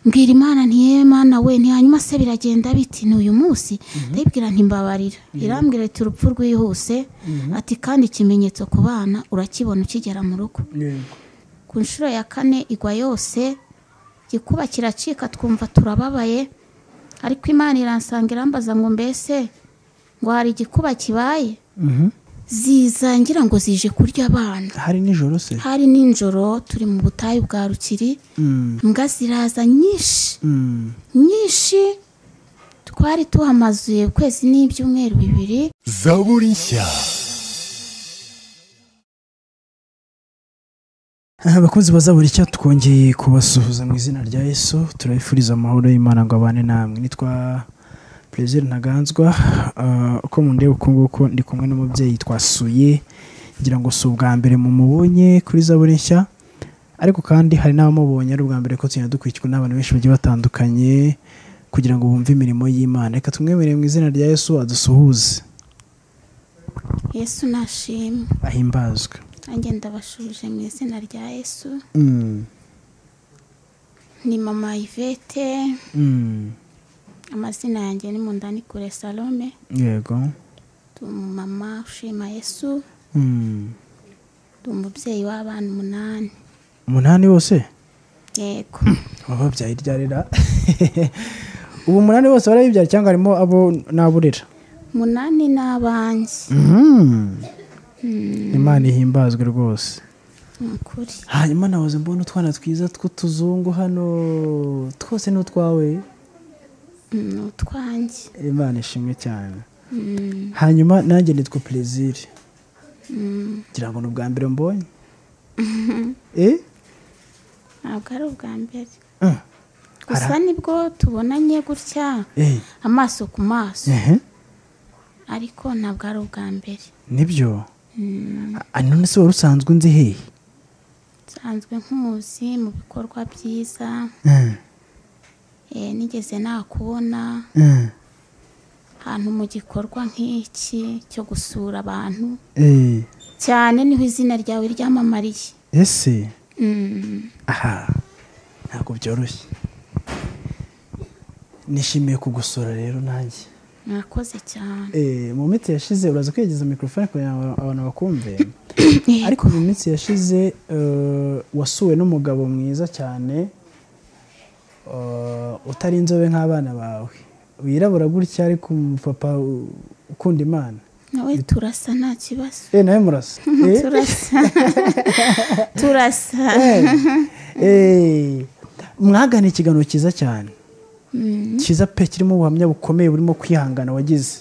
mbwira imana ntiye mana we ntihanyuma se biragenda biti ni uyu munsi ndayibwira ntimbabarira irambwira ati urupfu rwihuse ati kandi ikimenyetso ku bana urakibona ukigera mu rugo yego ku nshuro ya kane igwa yose gikuba kiracika twumva turababaye ariko imana iransanga irambaza ngo mbese ngo hari igikuba kibaye Mhm. zizangira ngo zije kurya abana hari nijoro se hari nijoro turi mu butayu bwa rukiri Mm, mbwa ziraza nyinshi mm. nyinshi twari tuhamazuye ukwezi n'ibyumweru bibiri zaburi nshya Ah, abakunzi baza buri cya twongeye kubasuhuza mu izina rya yesu turabifuriza amahoro y'imana ngo abane namwe nitwa perezida ntaganzwa Ah, uko mundeba uko nguko ndi kumwe n'umubyeyi twasuye ngira ngo si ubwa mbere mumubonye kuri zaburi nshya ariko kandi hari n'abamubonye ari ubwa mbere ko tugenda dukurikirwa n'abantu benshi bagiye batandukanye kugira ngo bumve imirimo y'imana reka tumwemerere mu izina rya yesu adusuhuze yesu nashimwe ahimbazwe nanjye ndabashuje mu izina rya yesu Mm, ni mama ivete mm, amazina yanjye ni mundanikure salome yego ndi umumama ushima yesu Mm, ndi umubyeyi w'abana umunani umunani wose yego ababyaye iryarira ubu umunani bose barabibyara cyangwa harimo abo n'aburira umunani ni abanjye Mm, imana ihimbazwe rwose ni ukuri hanyuma nahoze mbona utwana twiza tw'utuzungu hano twose ni utwawe Mm, ni utwanjye imana ishimwe cyane Mm, hanyuma nanjye nitwa perezire mm. ngira ngo ni ubwa mbere mbonye Eh? ntabwo ari ubwa mbere Ah, gusa nibwo tubonanye gutya eh, amaso ku maso ehe, ariko ntabwo ari ubwa mbere nibyo Mm, Ah, none se wari usanzwe unzi hehe nsanzwe nkuzi mu bikorwa byiza Eh, eh, nigeze nakubona eh, ahantu mu gikorwa nk'iki cyo gusura abantu eh, cyane niho izina ryawe ryamamariye ese Mm, aha ntabwo byoroshye nishimiye kugusura rero nanjye mwakoze cyane mu minsi yashize uraza kwegeza mikorofone kugira ngo abantu bakumve Eh, ariko mu minsi yashize eh, wasuwe n'umugabo mwiza cyane eh, utari inzobe nk'abana bawe wirabura gutya ariko umupapa u- ukunda imana nawe turasa nta kibazo eh nawe murasa Eh? turasa turasa Eh, mwagana ikiganiro cyiza cyane Mm, cyiza pe kirimo ubuhamya bukomeye burimo kwihangana wagize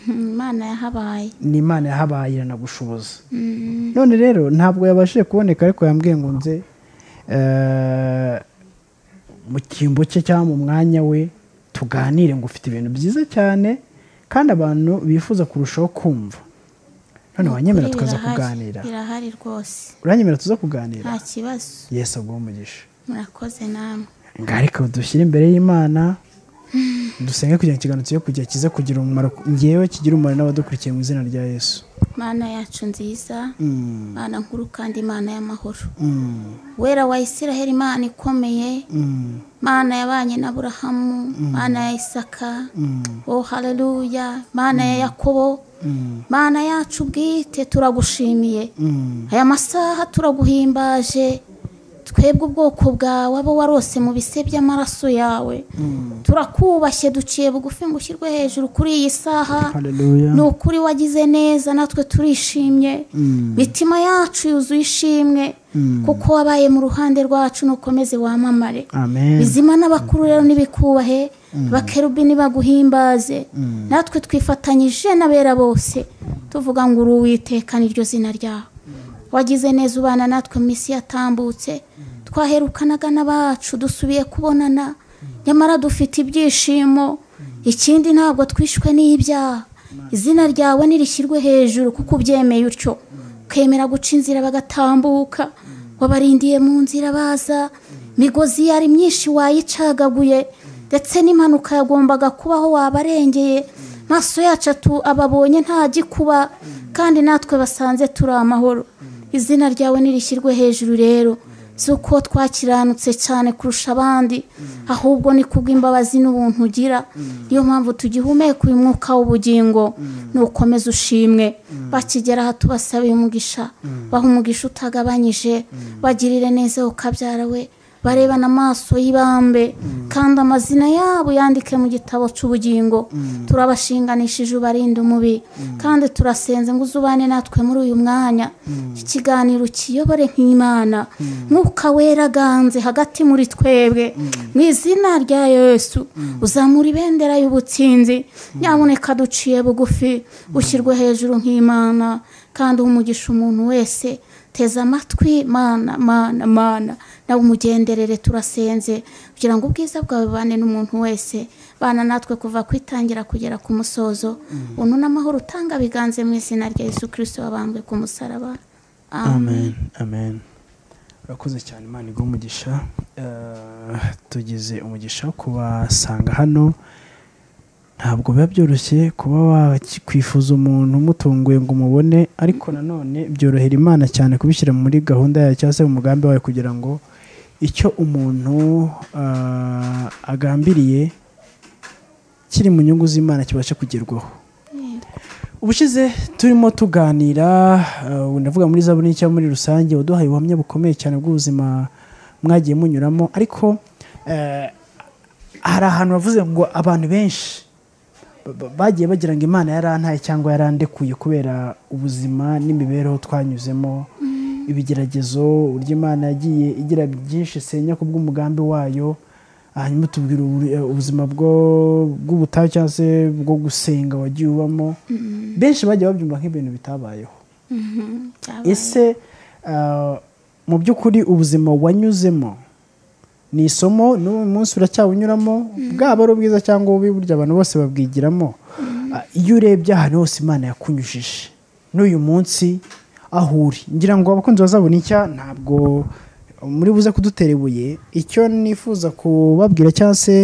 imana yahabaye ni imana yahabaye iranagushoboza Mm, none rero ntabwo yabashije kuboneka ariko yambwiye ngo nze eh, mu cyimbo cye cyangwa mu mwanya we tuganire ngo ufite ibintu byiza cyane kandi abantu bifuza kurushaho kumva none wanyemera ukuri tukaza birahari, kuganira birahari rwose uranyemera tuza nta kuganira kibazo yesu aguhe umugisha murakoze namwe ngaho reka dushyire imbere y'imana dusenge kugira ngo ikiganiro cyo kujya kiza kugira umumaro ngewe kigira umumaro n'abadukurikiye mu izina rya yesu mana yacu nziza Mm, mana nkuru kandi imana y'amahoro mm, wera wa isiraheli imana ikomeye mm, mana yabanye n'aburahamu mana ya isaka mm, o haleluya mana ya yakobo mm, mana yacu bwite turagushimiye mm. aya masaha turaguhimbaje twebwe ubwoko bwawe abo warose mu bise by'amaraso yawe turakubashye duciye bugufi ngo ushyirwe hejuru kuri iyi saha haleluya ni ukuri wagize neza natwe turishimye Mm, mitima yacu yuzuye ishimwe Mm. kuko wabaye mu ruhande rwacu nukomeze wamamare amen bizima n'abakuru rero nibikubahe bakerubi nibaguhimbaze natwe twifatanyije n'abera bose tuvuga ngo uri uwiteka niryo zina ryawe wagize neza ubana natwe mu isi yatambutse twaherukanaga n'abacu dusubiye kubonana nyamara dufite ibyishimo ikindi ntabwo twishwe n'ibyaha izina ryawe nirishyirwe hejuru kuko ubyemeye utyo ukemera guca inzira bagatambuka wabarindiye mu nzira baza migozi yari myinshi wayicagaguye ndetse n'impanuka yagombaga kubaho wabarengeye maso yacu atu ababonye ntagikuba kandi natwe basanze turi amahoro izina ryawe nirishyirwe hejuru rero z'uko twakiranutse cyane kurusha abandi ahubwo ni kubw'imbabazi n'ubuntu ugira niyo mpamvu tugihumeka uyu mwuka w'ubugingo nukomeza ushimwe bakigera aha tubasaba umugisha baha umugisha utagabanyije bagirire neza ukabyara we barebana amaso y'ibambe kandi amazina yabo yandike mu gitabo cy'ubugingo turabashinganishije ubarinda umubi kandi turasenze ngo uzubane natwe muri uyu mwanya ikiganiro kiyobore nk'imana mwuka weraganze hagati muri twebwe mu izina rya yesu uzamura ibendera y'ubutsinzi nyaboneka duciye bugufi ushyirwe hejuru nk'imana kandi umugisha umuntu wese teza amatwi mana mana mana nawe umugenderere turasenze kugira ngo ubwiza bwawe bubane n'umuntu wese bana natwe kuva ku itangira kugera ku musozo umuntu n'amahoro utanga biganze mu izina rya yesu kirisito wabambwe ku musaraba amen amen urakoze cyane imana igwa umugisha tugize umugisha wo kubasanga hano ntabwo biba byoroshye kuba wakwifuza umuntu umutunguye ngo umubone ariko nanone byorohera imana cyane kubishyira muri gahunda yayo cyangwa se umugambi wayo kugira ngo icyo umuntu agambiriye kiri mu nyungu z'imana kibashe kugerwaho ubushize turimo tuganira ndavuga muri zaburi cyangwa muri rusange waduhaye ubuhamya bukomeye cyane bw'ubuzima mwagiye munyuramo ariko hari ahantu bavuze ngo abantu benshi bagiye bagira ngo imana yarantaye cyangwa yarandekuye kubera ubuzima n'imibereho twanyuzemo ibigeragezo uburyo imana yagiye igira byinshi isenya ku bw'umugambi wayo hanyuma tubwira ubuzima bw'ubutayu cyangwa se bwo gusenga wagiye ubamo benshi bagiye babyumva nk'ibintu bitabayeho ese mu by'ukuri ubuzima wanyuzemo ni isomo n'uyu munsi uracyawunyuramo bwaba ari ubwiza cyangwa ububi burya abantu bose babwigiramo iyo urebye ahantu hose imana yakunyujije n'uyu munsi aho uri ngira ngo abakunzi bazabona icya ntabwo muri buze kudutera ibuye icyo nifuza kubabwira cyangwa se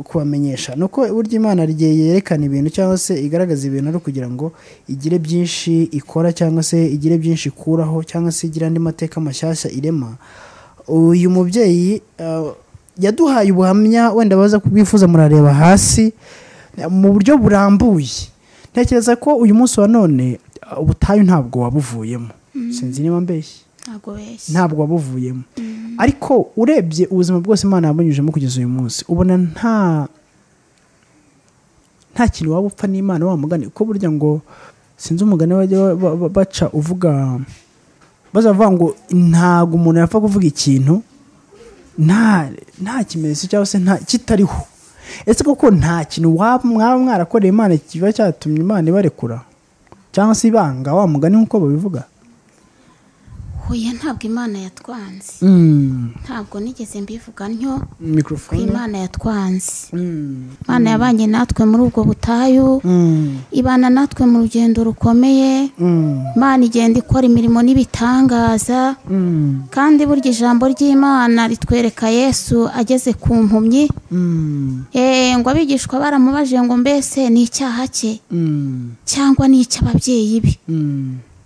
kubamenyesha ni uko burya imana rigiye yerekana ibintu cyangwa se igaragaza ibintu ari ukugira ngo igire byinshi ikora cyangwa se igire byinshi ikuraho cyangwa se igire andi mateka mashyashya irema uyu mubyeyi yaduhaye ubuhamya wenda baza kubwifuza murareba hasi mu buryo burambuye ntekereza ko uyu munsi wa none ubutayu ntabwo wabuvuyemo sinzi niba mbeshyi ntabwo wabuvuyemo ariko urebye ubuzima bwose imana yabunyujemo kugeza uyu munsi ubona nta nta kintu waba upfa n'imana wamugane kuko burya ngo sinzi umugani bajya baca uvuga bazavuga ngo ntabwo umuntu yapfa kuvuga ikintu nta kimenyetso cyangwa se kitariho ese koko nta kintu mwaba mwarakoreye imana kiba cyatumye imana ibarekura cyangwa se ibanga wa mugani nk'uko babivuga huye ntabwo imana yatwanze ntabwo nigeze mbivuga ntyo ko imana yatwanze imana yabanye natwe muri ubwo butayu ibana natwe mu rugendo rukomeye imana igenda ikora imirimo n'ibitangaza kandi burya ijambo ry'imana ritwereka yesu ageze ku mpumyi ngo abigishwa baramubajije ngo mbese ni icyaha cye cyangwa ni icy'ababyeyi be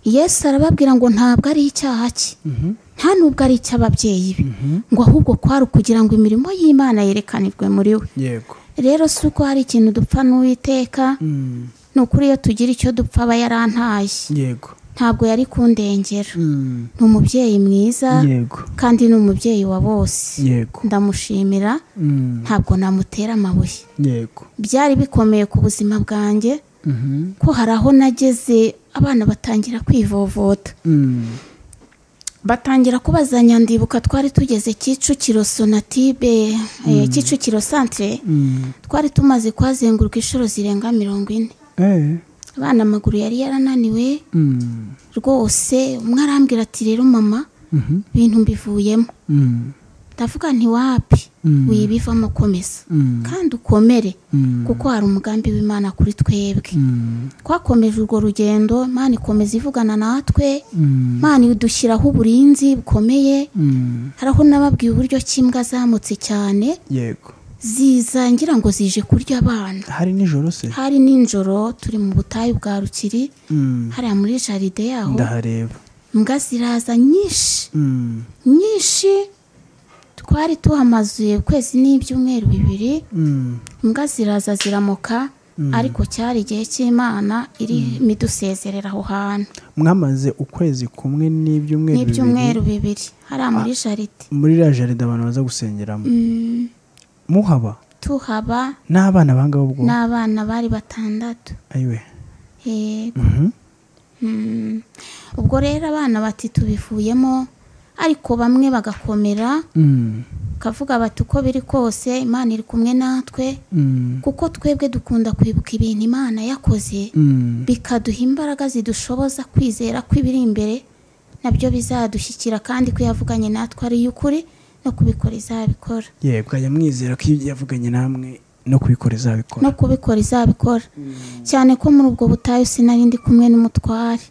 yesu arababwira ngo ntabwo ari icyaha cye nta nubwo ari icy'ababyeyi be ngo ahubwo kwari ukugira ngo imirimo y'imana yerekanirwe muri we rero si uko hari ikintu dupfa n'uwiteka ni ukuri iyo tugira icyo dupfa aba yarantaye ntabwo yari kundengera ni umubyeyi mwiza kandi ni umubyeyi wa bose ndamushimira ntabwo namutera amabuye byari bikomeye ku buzima bwanjye ko hari aho nageze abana batangira kwivovota batangira kubazanya ndibuka twari tugeze kicukiro sonatibe kicukiro santire twari tumaze kuhazenguruka inshuro zirenga mirongo ine abana amaguru yari yarananiwe rwose umwe arambwira ati rero mama ibintu mbivuyemo ndavuga ntiwapi wibivamo komeza kandi ukomere kuko hari umugambi w'imana kuri twebwe twakomeje urwo rugendo imana ikomeza ivugana natwe imana idushyiraho uburinzi bukomeye haraho n'ababwiye uburyo cy'imbwa zamutse cyane yego ziza ngira ngo zije kurya abana hari nijoro se hari n'injoro turi mu butayu bwa rukiri hariya muri jaride yaho mbwa ziraza nyinshi nyinshi twari tuhamazuye ukwezi n'ibyumweru bibiri mbwa ziraza ziramuka ariko cyari igihe cy'imana iri midusezerera aho hantu mwamaze ukwezi kumwe n'ibyumweru n'ibyumweru bibiri hariya muri jaride muri iriya jaride abantu baza gusengeramo muhaba tuhaba n'abana abangaba ubwo n'abana bari batandatu ayiwe yego Mhm. Mm. ubwo rero abana bati tubivuyemo ariko bamwe bagakomera Mm. bakavuga bati uko biri kose imana iri kumwe natwe Mm. kuko twebwe dukunda kwibuka ibintu imana yakoze Mm. bikaduha imbaraga zidushoboza kwizera ko ibiri imbere nabyo bizadushyikira kandi ko yavuganye natwe ari ukuri no kubikora izabikora yego ajya mwizera ko ibyo yavuganye namwe no kubikora izabikora no kubikora izabikora cyane ko muri ubwo butayu sinari ndi kumwe n'umutware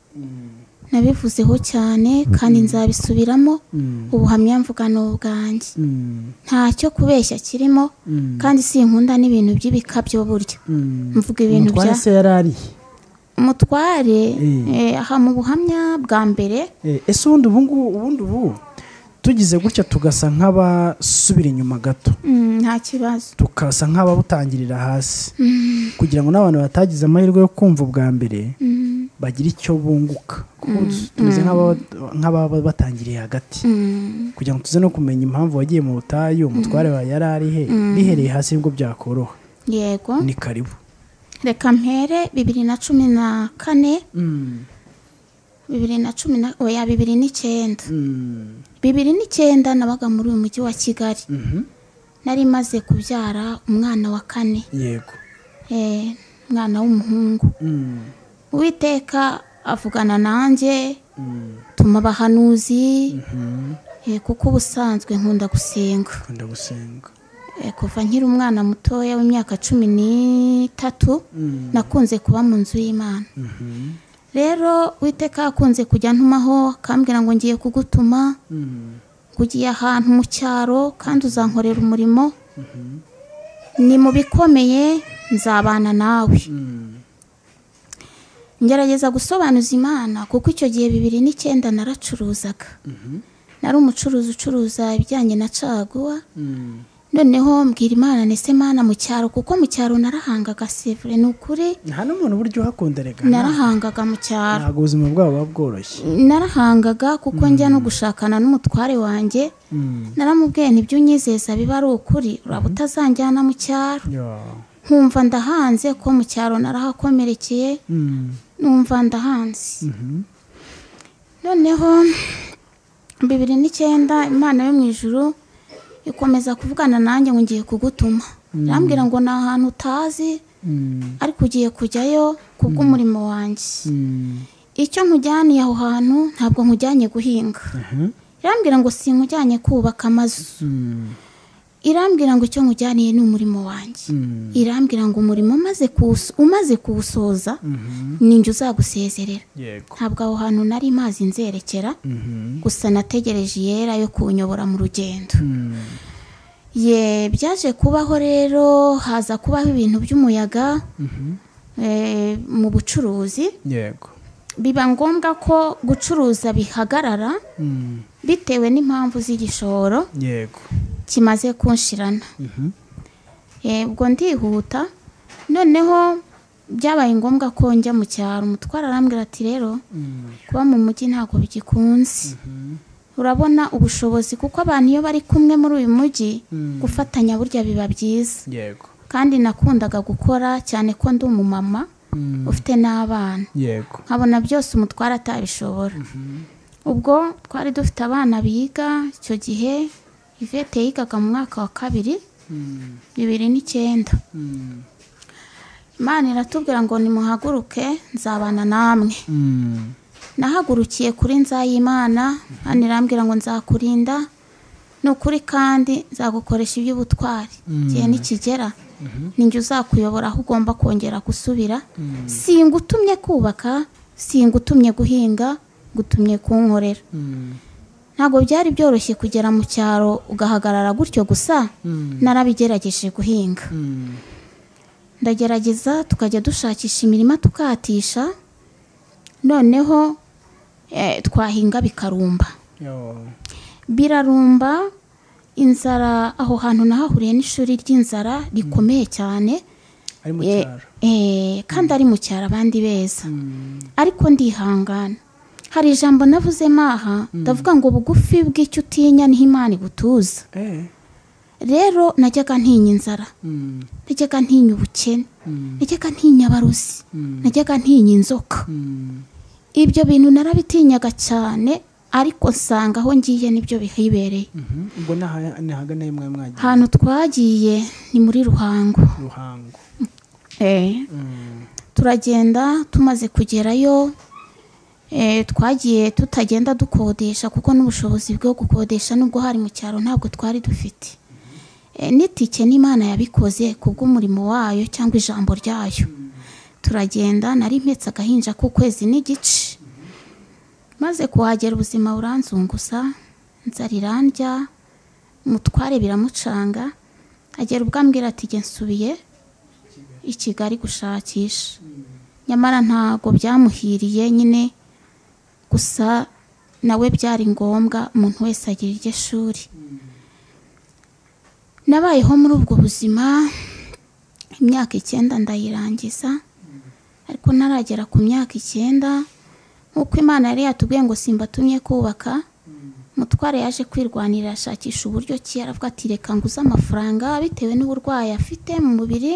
nabivuzeho cyane kandi nzabisubiramo Mm. ubuhamya mvuga ni ubwanjye Mm. ntacyo kubeshya kirimo Mm. kandi sinkunda n'ibintu by'ibikabyo burya Mm. mvuga ibintu Umutware bya se yari ari umutware Eh. eh, aha mu buhamya bwa mbere Eh, ese ubundi ubu ngubu ubundi ubu tugize gutya tugasa nk'abasubira inyuma gato mm, nta kibazo tukasa nk'ababutangirira hasi kugira ngo n'abantu batagize amahirwe yo kumva ubwa mbere Mm, bagira icyo bunguka kuko tumeze nk'ababa- nk'ababa batangiriye hagati mm, kugira ngo tuze no kumenya impamvu wagiye mu butayu umutware wawe yari ari he bihereye hasi nibwo byakoroha yego ni karibu reka mpere bibiri na cumi na kane bibiri na cumi na oya bibiri n'icyenda Mm. bibiri n'icyenda nabaga muri uyu mujyi wa kigali Mhm. nari maze kubyara umwana wa kane yego eh, umwana w'umuhungu Mm. uwiteka avugana nanjye Mm. tuma abahanuzi Mhm. eh, kuko ubusanzwe nkunda gusenga ukunda gusenga Eh, kuva nkiri umwana mutoya w'imyaka cumi n'itatu Mm. nakunze kuba mu nzu y'imana Mhm. rero witeka akunze kujya ntumaho akambwira ngo ngiye kugutuma Mm. ngo ugiye ahantu mu cyaro kandi uzankorera umurimo ni mu bikomeye nzabana nawe Mm. ngerageza gusobanuza imana kuko icyo gihe bibiri n'icyenda naracuruzaga Mhm. nari umucuruzi ucuruza ibijyanye na caguwa Mm. noneho mbwira imana ndetse imana mu cyaro kuko mu cyaro narahangaga sevure ni ukuri nta n'umuntu buryo uhakunda reka narahangaga mu cyaro ntabwo ubuzima bwabo buba bworoshye narahangaga kuko njya no gushakana n'umutware wanjye Mm. naramubwiye ntibyo unyizeza biba ari ukuri uraba utazanjyana mu cyaro Yeah. nkumva ndahanze ko mu cyaro narahakomerekeye Mm. numva ndahanze Mhm. noneho bibiri n'icyenda imana yo mu ijuru ikomeza kuvugana nanjye ngo ngiye kugutuma irambwira ngo ni ahantu utazi Mm. ariko ugiye kujyayo kubw'umurimo wanjye Mm. icyo nkujyaniye aho hantu ntabwo nkujyanye guhinga Aha. irambwira ngo si nkujyanye kubaka amazu Mm. irambwira ngo icyo nkujyaniye ni umurimo wanjye Mm. irambwira ngo umurimo umaze kuwus- umaze kuwusoza Mhm. ni njye uzagusezerera yego ntabwo aho hantu nari mazi nzerekera Mhm. gusa nategereje iyera yo kunyobora mu rugendo Mm. ye byaje kubaho rero haza kubaho ibintu by'umuyaga Mhm. eh, mu bucuruzi yego biba ngombwa ko gucuruza bihagarara Mm. bitewe n'impamvu z'igishoro yego kimaze kunshirana Mhm. Eh, ubwo ndihuta noneho byabaye ngombwa ko njya mu cyaro umutwara arambwira ati rero Mm. kuba mu mujyi ntabwo bigikunze Mhm. urabona ubushobozi kuko abantu iyo bari kumwe muri uyu mujyi Mm. gufatanya burya biba byiza yego kandi nakundaga gukora cyane ko ndi umumama Mm. ufite n'abana yego nkabona byose umutwara atabishobora ubwo twari dufite abana biga icyo gihe ivete yigaga mu mwaka wa kabiri Mm. bibiri n'icyenda Mm. imana iratubwira ngo nimuhaguruke nzabana namwe Mm. nahagurukiye kuri nzayimana imana irambwira ngo nzakurinda ni ukuri kandi nzagukoresha iby'ubutwari igihe nikigera ninjye uzakuyobora aho ugomba kongera gusubira singutumye kubaka singutumye guhinga gutumye kunkorera Mm. ntabwo byari byoroshye kugera mu cyaro ugahagarara gutyo gusa Mm. narabigerageje guhinga Mm. ndagerageza tukajya dushakisha imirima tukatisha noneho eh, twahinga bikarumba birarumba inzara aho hantu nahahuriye n'ishuri ry'inzara rikomeye cyane ari mu Eh, cyaro eh, kandi ari mu cyaro abandi beza ariko ndihangana hari ijambo navuzemo aha ndavuga ngo bugufi bw'icyo utinya niho imana igutuza Eh, rero najyaga ntinya inzara mm, najyaga ntinya ubukene mm, najyaga ntinya abaruzi mm, najyaga ntinya inzoka mm. ibyo bintu narabitinyaga cyane ariko nsanga aho ngiye nibyo bihibereye Mhm. ubwo ni aha- ni ahagana he mwari mwagiye ahantu twagiye ni muri ruhango ruhango Mm, turagenda tumaze kugerayo eh, twagiye tutagenda dukodesha kuko n'ubushobozi bwo gukodesha nubwo hari mu cyaro ntabwo twari dufite Eh, n'itike n'imana yabikoze kubw'umurimo wayo cyangwa ijambo ryayo turagenda nari mpetse agahinja k'ukwezi n'igice maze kuhagera ubuzima buranzunguza nzara irandya umutware biramucanga agera ubwo ambwira ati "Jye nsubiye i kigali gushakisha nyamara ntabwo byamuhiriye nyine gusa nawe byari ngombwa umuntu wese agira iryo shuri nabayeho muri ubwo buzima imyaka icyenda ndayirangiza ariko ntaragera ku myaka icyenda nk'uko imana yari yatubwiye ngo simbatumye kubaka mutware yaje kwirwanira ashakisha uburyo ki aravuga ati reka nguze amafaranga bitewe n'uburwayi afite mu mubiri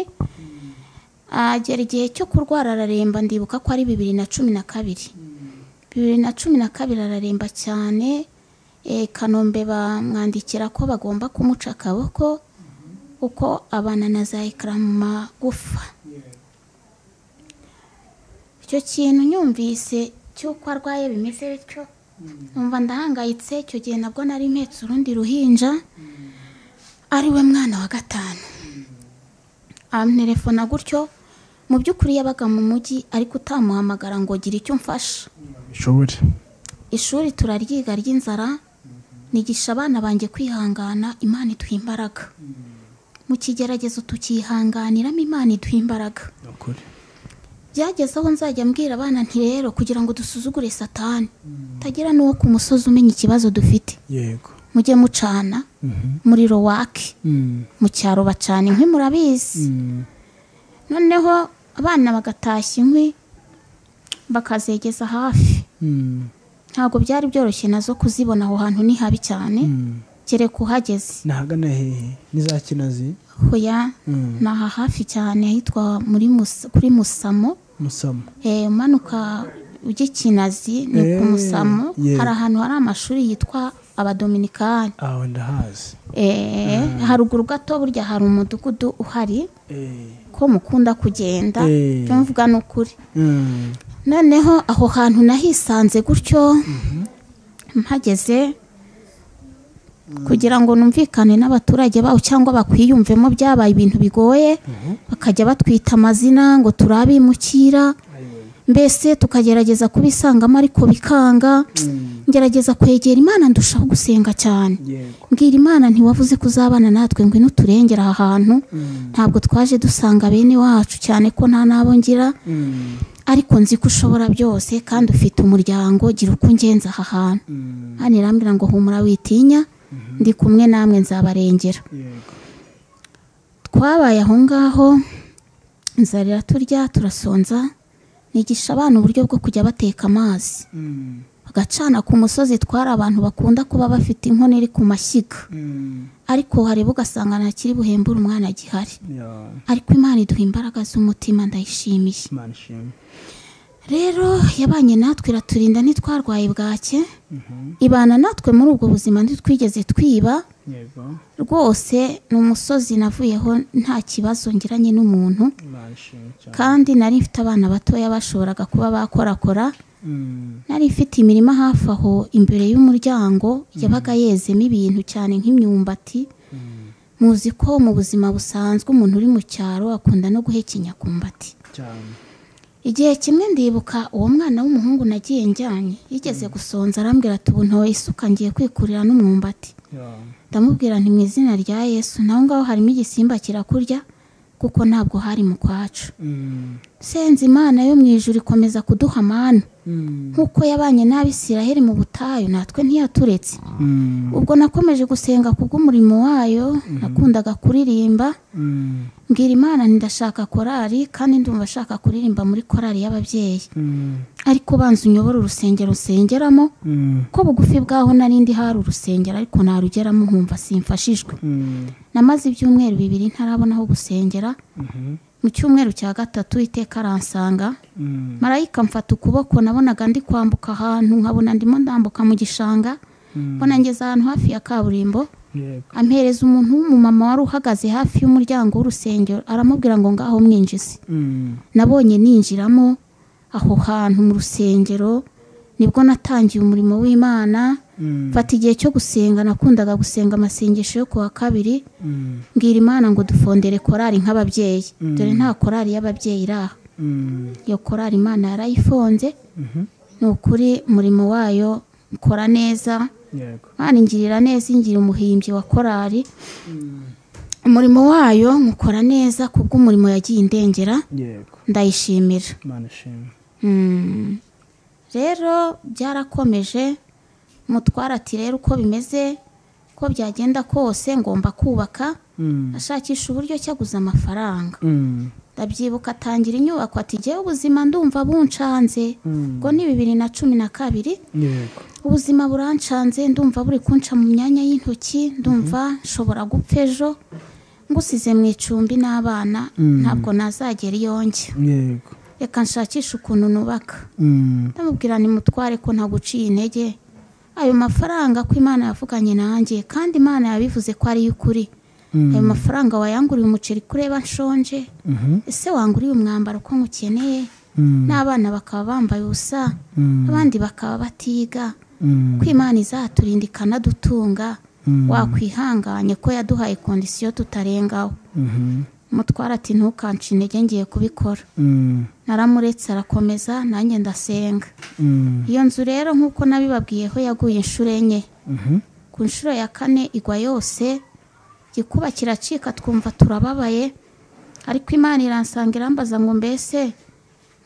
agera igihe cyo kurwara araremba ndibuka ko ari bibiri na cumi na kabiri bibiri na cumi na kabiri araremba cyane eh, kanombe bamwandikira ko bagomba kumuca akaboko kuko abana na za ekara mu magufa icyo kintu nyumvise cy'uko arwaye bimeze bityo numva ndahangayitse icyo gihe nabwo nari mpetse urundi ruhinja ari we mwana wa gatanu amutelefona gutyo mu by'ukuri yabaga mu mujyi ariko utamuhamagara ngo gira icyo mfasha bishobore ishuri turaryiga ry'inzara nigisha abana banjye kwihangana imana iduha imbaraga mu kigeragezo tukihanganiramo imana iduha imbaraga ni ukuri byageze aho nzajya mbwira abana nti rero kugira ngo dusuzugure satani tagira n'uwo ku musozi umenya ikibazo dufite yego mujye mucana Mhm. umuriro wake Mm, mu cyaro bacana inkwi murabizi mm, noneho abana bagatashya inkwi bakazegeza hafi mm, ntabwo byari byoroshye nazo kuzibona aho hantu ni habi cyane mm. kereka uhageze ni ahagana hehe ni za kinazi hoya Mm, ni aha hafi cyane ahitwa muri Musa- kuri musamo musamo Eh, umanuka ugikinazi ni ku Eh, musamo yego. hari ahantu hari amashuri yitwa abadominikani aho ndahazi Eh, haruguru gato burya hari umudugudu uhari Eh, ko mukunda kugenda Eh. ibyo mvuga ni ukuri mm, noneho aho hantu nahisanze gutyo mpageze kugira ngo numvikane n'abaturage bawo cyangwa bakwiyumvemo byabaye ibintu bigoye bakajya batwita amazina ngo turabimukira ayo. mbese tukagerageza kubisangamo ariko bikanga ngerageza kwegera imana ndushaho gusenga cyane yego mbwira imana ntiwavuze ko uzabana natwe ngo ino turengera aha hantu Mm, ntabwo twaje dusanga bene wacu cyane ko nta n'abo ngira mm, ariko nzi ko ushobora byose kandi ufite umuryango gira uko ungenza aha hantu mm, hano irambwira ngo humura witinya ndi kumwe namwe nzabarengera yego twabaye aho ngaho nzarira turya turasonza nigisha abana uburyo bwo kujya bateka amazi Mm, bagacana ku musozi twari abantu bakunda kuba bafite inkono iri ku mashyiga mm, ariko hareba ugasanga ntakiri buhembure umwana agihari ya. ariko imana iduha imbaraga z'umutima ndayishimiye Imana ishimwe rero yabanye natwe iraturinda ntitwarwaye bwake Mhm, ibana natwe muri ubwo buzima ntitwigeze twiba yego rwose ni umusozi navuyeho nta kibazo ngiranye n'umuntu Imana ishimwe cyane kandi nari mfite abana batoya bashoboraga kuba bakorakora Mm, nari mfite imirima hafi aho imbere y'umuryango yabaga yezemo ibintu cyane nk'imyumbati mm, muzi ko mu buzima busanzwe umuntu uri mu cyaro akunda no guhekenya ku mbati cyane igihe kimwe ndibuka uwo mwana w'umuhungu nagiye njyanye yigeze gusonza arambwira ati ubu ntoye isuka ngiye kwikurira n'umwumbati ya. ndamubwira nti mu izina rya yesu naho ngaho harimo igisimba kirakurya kuko ntabwo hari mu kwacu Mm, senze imana yo mu ijuru ikomeza kuduha amana nk'uko yabanye n'abisiraheli mu butayu natwe ntiyaturetse ubwo nakomeje gusenga kubw'umurimo wayo nakundaga kuririmba mbwira imana ndashaka korari kandi ndumva ashaka kuririmba muri korari y'ababyeyi ariko banza unyobore urusengero rusengeramo ko bugufi bwaho narindi hari urusengero ariko narugeramo nkumva simfashijwe namaze ibyumweru bibiri ntarabona aho gusengera mu cyumweru cya gatatu iteka aransanga marayika mfata ukuboko nabonaga ndi kwambuka ahantu nkabona ndimo ndambuka mu gishanga mbona ngeze ahantu hafi ya kaburimbo ampereza umuntu w'umumama wari uhagaze hafi y'umuryango w'urusengero aramubwira ngo ngaho mwinjize nabonye ninjiramo aho hantu mu rusengero nibwo natangiye umurimo w'imana mfata igihe cyo gusenga nakundaga gusenga amasengesho yo ku wa kabiri mbwira imana ngo dufondere korari nk'ababyeyi dore nta korari y'ababyeyi iri aha iyo korari imana yarayifunze ni ukuri umurimo wayo ukora neza imana ingirira neza ingira umuhimbyi wa korari umurimo wayo nkukora neza kubw'umurimo yagiye indengera yego ndayishimira imana ishimwe Mm. rero byarakomeje mutwara ati rero uko bimeze ko byagenda kose ngomba kubaka Mm. ashakisha uburyo cyaguza amafaranga Mm. ndabyibuka atangira inyubako ati jyewe ubuzima ndumva buncanze Mm. ubwo ni bibiri na cumi na kabiri yego ubuzima burancanze ndumva buri kunca mu myanya y'intoki ndumva nshobora gupfa ejo ngusize mu icumbi n'abana Mm. ntabwo nazagera iyo njya yego reka nshakishe ukuntu nubaka Mm. ndamubwira ni mutware ko ntaguciye intege ayo mafaranga ko imana yavuganye nanjye kandi imana yabivuze ko ari ukuri Mm. ayo mafaranga wayanguriye umuceri kureba nshonje Mhm. ese wanguriye umwambaro ko nkukeneye Mm. n'abana bakaba bambaye ubusa Mm. abandi bakaba batiga Mm. ko imana izaturinda ikanadutunga Mm. wakwihanganye ko yaduhaye kondisiyo tutarengaho Mhm. umutware ati ntukanci intege ngiye kubikora Mm. naramuretse arakomeza nanjye ndasenga Mm. iyo nzu rero nk'uko nabibabwiyeho yaguye inshuro enye Mhm. ku nshuro ya kane igwa yose igikuba kiracika twumva turababaye ariko imana iransanga irambaza ngo mbese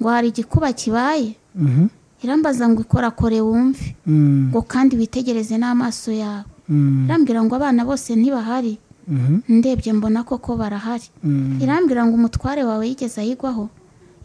ngo hari igikuba kibaye Mhm. irambaza ngo ikorakore wumve Mm. ngo kandi witegereze n'amaso yawe Mm. irambwira ngo abana bose ntibahari Mhm. ndebye mbona koko barahari Mm. irambwira ngo umutware wawe yigeze ayigwaho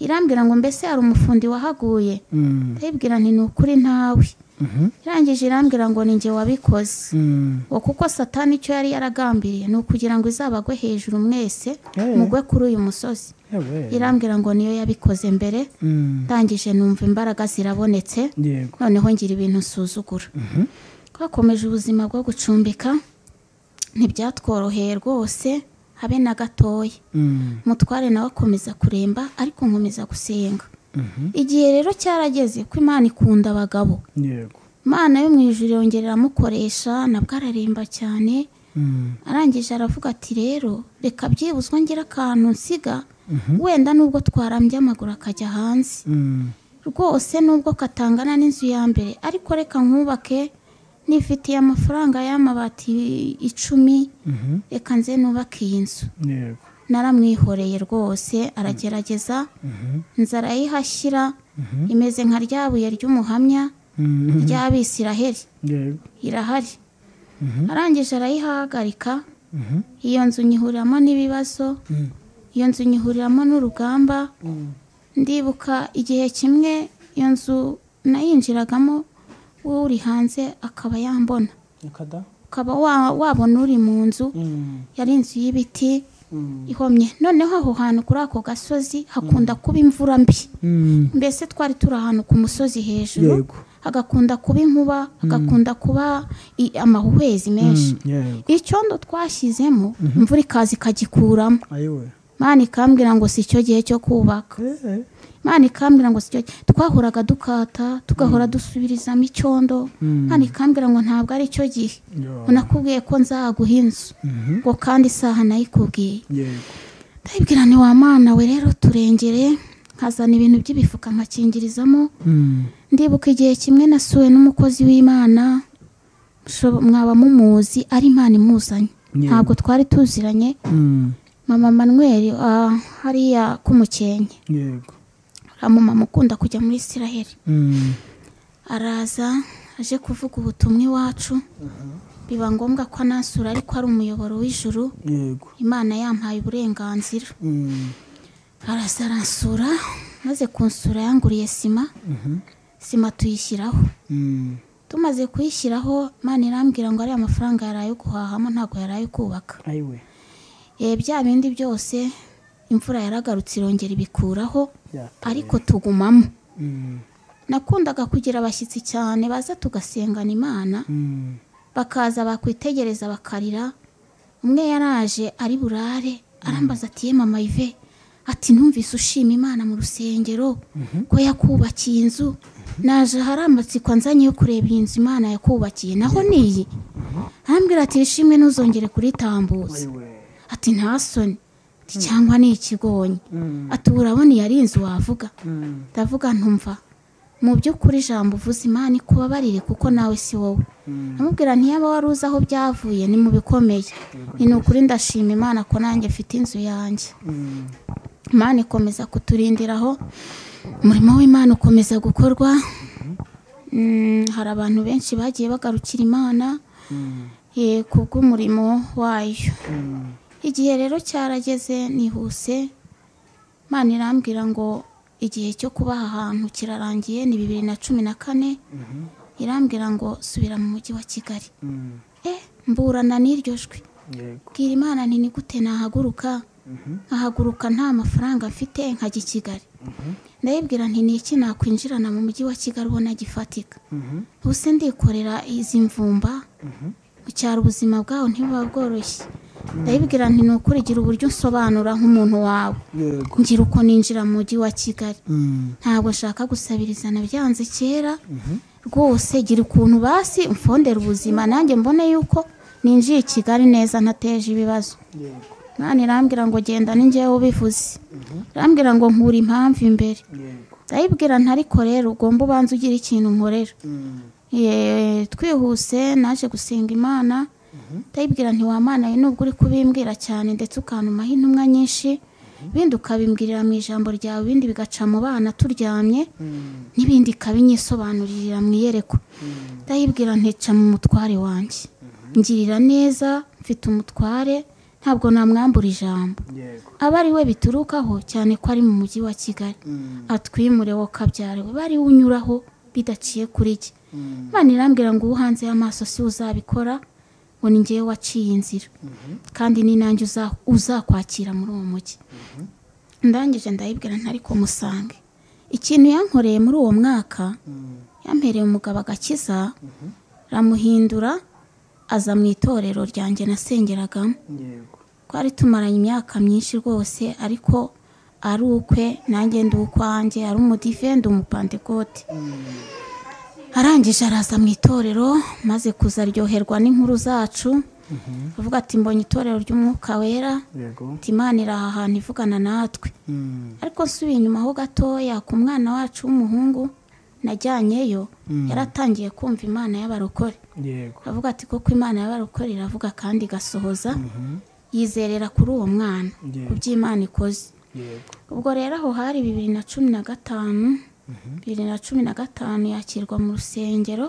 irambwira ngo mbese hari umufundi wahaguye Mm. ndayibwira nti ni ukuri ntawe Mhm. irangije irambwira ngo ni njye wabikoze Mm. ngo kuko satani icyo yari yaragambiriye ni ukugira ngo izabagwe hejuru mwese Eh. mugwe kuri uyu musozi Ewe. irambwira ngo niyo yabikoze mbere Mm. ndangije numva imbaraga zirabonetse yego noneho ngira ibintu nsuzugura twakomeje ubuzima bwo gucumbika ntibyatworoheye rwose habe na gatoya Mm. umutware nawe akomeza kuremba ariko nkomeza gusenga Mhm. igihe rero cyarageze ko imana ikunda abagabo yego imana yo mu ijuru yongera iramukoresha nabwo araremba cyane Mm. arangije aravuga ati rero reka byibuzwa ngira akantu nsiga wenda nubwo twarambye amaguru akajya hanze Mm. rwose nubwo katangana n'inzu ya mbere ariko reka nkwubake nifitiye amafaranga y'amabati icumi Mhm. reka nze nubake iyi nzu yego naramwihoreye rwose aragerageza Mhm. nza arayihashyira imeze nka rya buye ry'umuhamya Mm. ry'abisiraheli yego irahari Mhm. arangije arayihagarika Mhm. iyo nzu nyihuriramo n'ibibazo Mm. iyo nzu nyihuriramo n'urugamba Mm. ndibuka igihe kimwe iyo nzu nayinjiragamo uri hanze akaba yambona Akada? ukaba wa- wabona uri mu nzu Mm. yari inzu y'ibiti Mm. ihomye noneho aho hantu kuri ako gasozi hakunda kuba imvura mbi Mm. mbese twari turi ahantu ku musozi hejuru yego hagakunda kuba inkuba hagakunda kuba i- amahuhwezi menshi Mm. yego icyondo twashyizemo imvura ikaza ikagikuramo ayiwe mani ikambwira ngo si icyo gihe cyo kubaka Eh. mani ikambwira ngo si icyo gihe twahoraga dukata tugahora dusubirizamo icyondo Mm. mani ikambwira ngo ntabwo ari cyo gihe Yo. unakubwiye ko nzaguha inzu Mhm. ngo kandi isaha nayikubwiye yego ndabibwirane wa mana we rero turengere nkazana ibintu by'ibifuka nkakingirizamo Mm. ndibuka igihe kimwe nasuwe n'umukozi w'imana mushobo- mwaba mumuzi ari imana imuzanye Yego. ntabwo twari tuziranye Mm. mama manuel ah, hariya k'umukenke yego uriya mumama ukunda kujya muri israel araza aje kuvuga ubutumwa iwacu biba ngombwa ko anansura ariko ari umuyoboro w'ijuru yego imana yampaye uburenganzira Mm. araza aransura maze kunsura yanguriye sima Mhm. sima tuyishyiraho Mm. tumaze kuyishyiraho imana irambwira ngo ariya mafaranga yari ayo guhahamo ntabwo yari ayo kubaka ayiwe Eh, bya bindi byose imvura yaragarutse irongera ibikuraho yata ariko tugumamo Mm. nakundaga kugira abashyitsi cyane baza tugasengana imana Mm. bakaza bakwitegereza bakarira umwe yaraje ari burare arambaza ati ye mama ive ati numvise ushima imana mu rusengero ko yakubakiye inzu naje ahari amatsiko anzanye yo kureba iyi nzu imana yakubakiye naho ni iyi arambwira ati rishimwe ntuzongere kuritambuza ayiwe ati nta soni ati cyangwa ni ikigonyi Mm. ati ubu urabona iyi ari inzu wavuga Mm. ndavuga ntumva mu by'ukuri ijambo uvuze imana ikubabarire kuko nawe si wowe Mm. amubwira ntiyaba wari uzi aho byavuye ni mu bikomeye ni ukuri ndashima imana ko nanjye mfite inzu yanjye Mm. imana ikomeza kuturindiraho umurimo w'imana ukomeza gukorwa Mm, hari abantu benshi bagiye bagarukira imana Mm. eh, ku bw'umurimo wayo Mm. igihe rero cyarageze nihuse imana irambwira ngo igihe cyo kuba aha hantu kirarangiye ni bibiri na cumi na kane Mhm. irambwira ngo subira mu mujyi wa kigali Mm. eh mburana n'iryo jwi yego bwira imana nti ni gute nahaguruka Mhm. nkahaguruka nta mafaranga mfite nkajya i kigali ndayibwira nti ni iki nakwinjirana mu mujyi wa kigali ubona gifatika Mhm. ubuse ndikorera izi mvumba Mhm. mu cyaro ubuzima bwawe ntibuba bworoshye ndayibwira nti ni ukuri gira uburyo unsobanura nk'umuntu wawe yego ngira uko ninjira mu mujyi wa kigali Mm. ntabwo nshaka gusabiriza byanze kera Mhm. rwose gira ukuntu basi umfondera ubuzima nanjye mbone yuko ninjiye i kigali neza ntateje ibibazo yego mwana irambwira ngo genda ninjyewe ubivuze irambwira ngo nkura impamvu imbere yego ndayibwira ntariko rero ugomba ubanza ugira ikintu nkorera Mm. Ye- twihuse naje gusenga imana ndayibwira ntiwamanaye nubwo uri kubimbwira cyane ndetse ukantumaho intumwa nyinshi ibindi ukabimbwirira mu ijambo ryawe ibindi bigaca mu bana turyamye Mm. n'ibindi ikabinyisobanurira mu iyerekwa Mm. ndayibwira ntica mu mutware wanjye ngirira neza mfite umutware ntabwo namwambura ijambo yego aba ari we biturukaho cyane ko ari mu mujyi wa kigali Mm. atwimure wowe ukabyara we bari unyuraho bidaciye kuri jye Mm. imana irambwira ngo uwo hanze y'amaso si we uzabikora ngo ni ngewe waciye inzira kandi ni nanjye uza- uzakwakira muri uwo mujyi ndangije ndayibwira ntariko musange ikintu yankoreye muri uwo mwaka Mm. yampereye umugabo agakiza ramuhindura aza mu itorero ryanjye nasengeragamo yego twari tumaranye imyaka myinshi rwose ariko ari ukwe nanjye ndi ukwanjye ari umudive ndi umupantekote Mm. arangije araza mu itorero maze kuza aryoherwa n'inkuru zacu avuga ati mbonye itorero ry'umwuka wera yego ati imana iri aha hantu ivugana natwe Mm. ariko nsubiye inyuma ho gatoya ku mwana wacu w'umuhungu najyanyeyo Mm. yaratangiye kumva imana y'abarokore yego avuga ati koko imana y'abarokore iravuga kandi igasohoza Mhm. yizerera kuri uwo mwana Yeah. ku by'imana ikoze yego ubwo rero aho hari bibiri na cumi na gatanu bibiri na cumi na gatanu yakirwa mu rusengero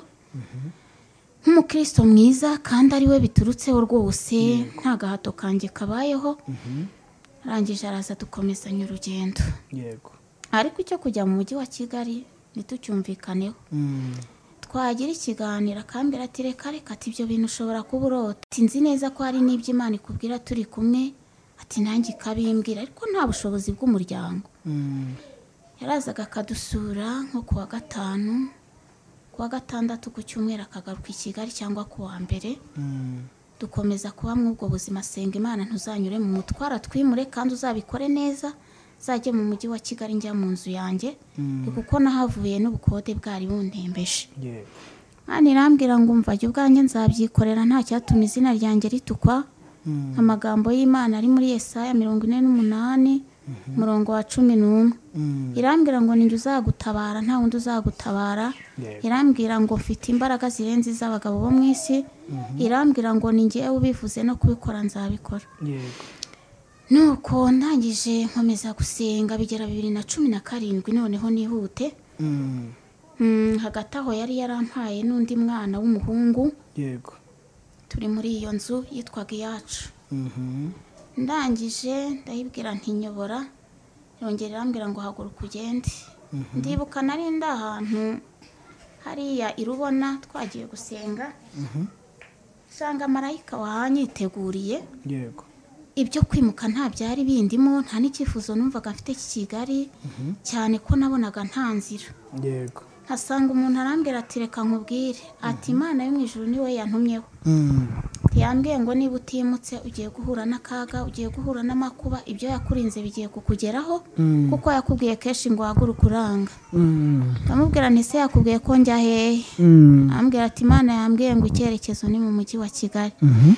nk'umukristo mwiza kandi ari we biturutseho rwose nta gahato kanjye kabayeho Mhm. arangije araza dukomezanya urugendo yego ariko icyo kujya mu mujyi wa kigali ntitucyumvikaneho Mm. twagira ikiganiro akambwira ati reka reka ati ibyo bintu ushobora kuba urota ati nzi neza ko hari n'ibyo imana ikubwira turi kumwe ati nanjye ikabimbwira ariko nta bushobozi bw'umuryango Mm. yarazaga akadusura nko ku wa gatanu ku wa gatandatu ku cyumweru akagaruka i kigali cyangwa ku wa mbere Mm. dukomeza kuba muri ubwo buzima senga imana ntuzanyure mu mutwaro atwimure kandi uzabikore neza uzajye mu mujyi wa kigali njya mu nzu yanjye Mm. kuko nahavuye n'ubukode bwari buntembeje yego mwana irambwira ngo umva jya ubwanjye nzabyikorera nta cyatuma izina ryanjye ritukwa Mm. amagambo y'imana ari muri yesaya mirongo ine n'umunani umurongo wa cumi n'umwe Mm. irambwira ngo ninjye uzagutabara nta wundi uzagutabara yego irambwira ngo mfite imbaraga zirenze iz'abagabo bo mu isi irambwira ngo ni ngewe ubivuze no kubikora nzabikora yego nuko ntangije nkomeza gusenga bigera bibiri na cumi na karindwi noneho nihute Mm, hagati aho yari yarampaye n'undi mwana w'umuhungu yego turi muri iyo nzu yitwaga iyacu Mhm. ndangije ndayibwira ntinyobora yongera irambwira ngo haguruka ugende ndibuka nari ndi ahantu hariya irubona twagiye gusenga usanga marayika wahanyiteguriye yego ibyo kwimuka nta byari bindimo nta n'icyifuzo numvaga mfite iki kigali cyane ko nabonaga nta nzira yego nkasanga umuntu arambwira ati reka nkubwire ati imana yo mu ijuru niwe yantumyeho Mm, yambwiye ngo niba utimutse ugiye guhura n'akaga ugiye guhura n'amakuba ibyo yakurinze bigiye kukugeraho Mm. kuko yakubwiye kenshi ngo haguruke uranga mm, ndamubwira nti se yakubwiye ko njya hehe mm. ambwira ati imana yambwiye ngo icyerekezo ni mu mujyi wa kigali Mhm.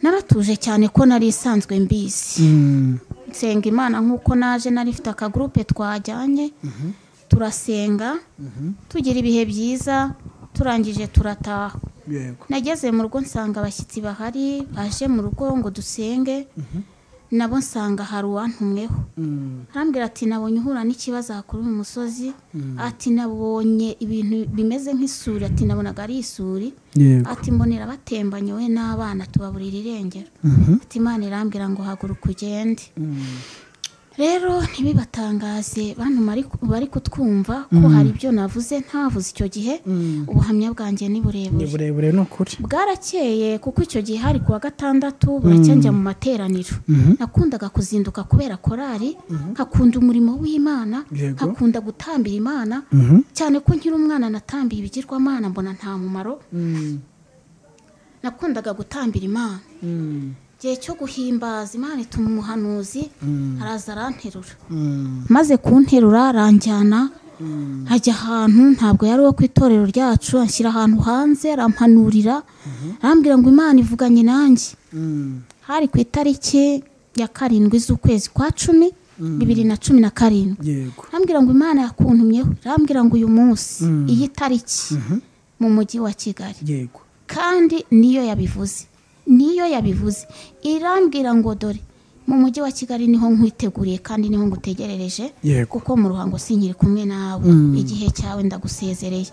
naratuje cyane ko nari isanzwe mbizi Mm, nsenga imana nk'uko naje nari ifite akagurupe twajyanye turasenga tugira ibihe byiza turangije turataha yego nageze mu rugo nsanga abashyitsi bahari baje mu rugo ngo dusenge nabo nsanga hari uwantumweho Mm, arambwira ati nabonye uhura n'ikibazo kuri uyu musozi ati nabonye ibintu bimeze nk'isuri ati nabonaga ari isuri yego ati mbonera batembanye we n'abana tubaburira irengero Mhm. ati imana irambwira ngo haguruka ugende Mm, rero ntibibatangaze bantu mari- bari kutwumva ko hari ibyo navuze ntavuze icyo gihe Mm. ubuhamya bwanjye ni ni burebure burebure ni ukuri bwarakeye kuko icyo gihe hari ku wa gatandatu buracya njya mu materaniro Mhm. nakundaga kuzinduka kubera korari nkakunda umurimo w'imana Yego. nkakunda gutambira imana Mhm. cyane ko nkiri umwana natambiye ibigirwamana mbona nta mumaro Mm, nakundaga gutambira imana mm, igihe cyo guhimbaza imana ituma umuhanuzi Mm. araza aranterura mm, maze kunterura aranjyana ajya ahantu ntabwo yari uwo ku itorero ryacu anshyira ahantu hanze arampanurira arambwira ngo imana ivuganye nanjye mm, hari ku itariki ya karindwi z'ukwezi kwa cumi bibiri na cumi na karindwi yego rambwira ngo imana yakuntumyeho rambwira ngo uyu munsi Mm. iyi tariki mu mujyi wa kigali yego kandi niyo yabivuze niyo yabivuze irambwira ngo dore mu mujyi wa kigali niho nkwiteguriye kandi niho ngutegerereje Yego. kuko mu ruhango sinkiri kumwe nawe Mm. igihe cyawe ndagusezereye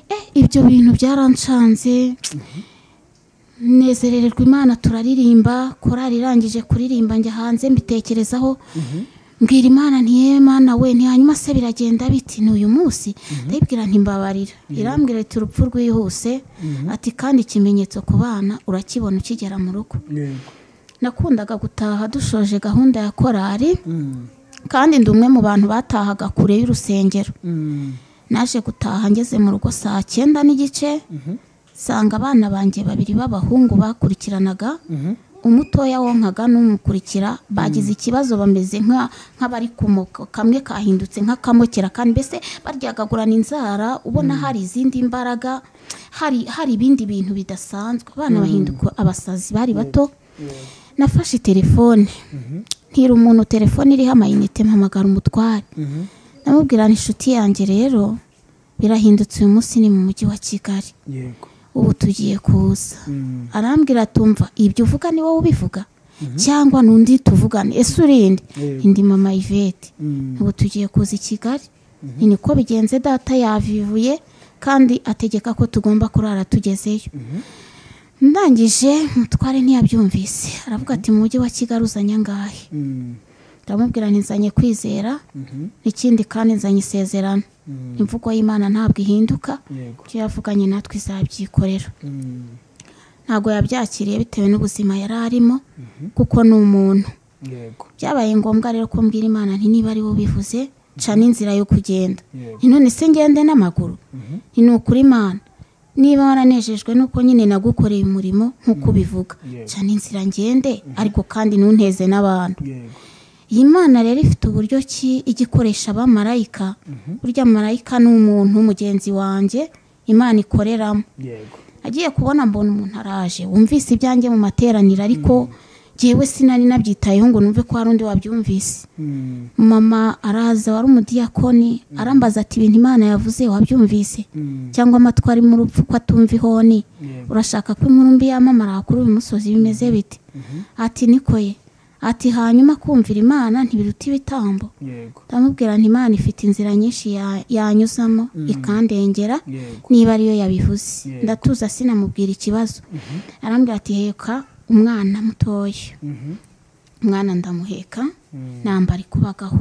eh ibyo bintu byarancanze nezerererwa imana turaririmba korari irangije kuririmba njya hanze mbitekerezaho mbwira imana ntiye mana we ntihanyuma se biragenda biti ni uyu munsi ndayibwira ntimbabarira irambwira iti urupfu rwihuse ati kandi ikimenyetso ku bana urakibona ukigera mu rugo yego nakundaga gutaha dushoje gahunda ya korari Mm, kandi ndi umwe mu bantu batahaga kure y'urusengero mm, naje gutaha ngeze mu rugo saa cyenda n'igice nsanga abana banjye babiri b'abahungu bakurikiranaga mhm. umutoya wonkaga n'umukurikira bagize ikibazo bameze nka- nk'abari kumoka kamwe kahindutse nk'akamokera kandi mbese baryagagurana inzara ubona hari izindi mbaraga hari hari ibindi bintu bidasanzwe abana bahinduka abasazi bari bato nafashe telefone ntira umuntu telefone iriho amayinite mpamagara umutware Mhm. ndamubwira nti inshuti yanjye rero birahindutse uyu munsi ni mu mujyi wa kigali yego ubu tugiye kuza Mm, arambwira atumva ibyo uvuga ni wowe ubivuga cyangwa n'undi tuvugane ese urinde Yego. indi mama ivete mm, ubu tugiye kuza i kigali ni niko bigenze data yavivuye kandi ategeka ko tugomba kurara tugezeyo ndangije mutware ntiyabyumvise aravuga ati mu mujyi wa kigali uzanye angahe mm, ndamubwira nizanye kwizera mhm. ikindi kandi nzanye isezerano Mm. imvugo y'imana ntabwo ihinduka yego ibyo yavuganye natwe izabyikorera Mm, ntabwo yabyakiriye bitewe n'ubuzima yari arimo kuko ni umuntu yego byabaye ngombwa rero ko mbwira imana nti niba ari wo bivuze ca n'inzira yo kugenda Yego. Nti none se ngende n'amaguru Nti ni ukuri imana niba waranejejwe n'uko nyine nagukoreye umurimo nk'uko ubivuga Yego. ca n'inzira ngende ariko kandi ntunteze n'abantu yego iyi mana rero ifite uburyo ki ijya ikoresha abamarayika burya marayika ni umuntu mugenzi wanjye imana ikoreramo yego agiye kubona mbona umuntu araje wumvise ibyanjye mu materaniro ariko jyewe sinari nabyitayeho ngo numve ko hari undi wabyumvise Mm, mama araza wari umudiyakoni arambaza ati ibintu imana yavuze wabyumvise mm, cyangwa amatwi arimo urupfu ko atumva ihoni yego urashaka ko inkuru mbi yamamara kuri uyu musozi bimeze bite ati niko ye ati hanyuma kumvira imana ntibiruta ibitambo yego ndamubwira nti imana ifite inzira nyinshi ya- yanyuzamo ikandengera yego niba ariyo yabivuze Yego. ndatuza sinamubwira ikibazo arambwira ati heka umwana mutoya Mhm. umwana ndamuheka Mm. nambara ikubagaho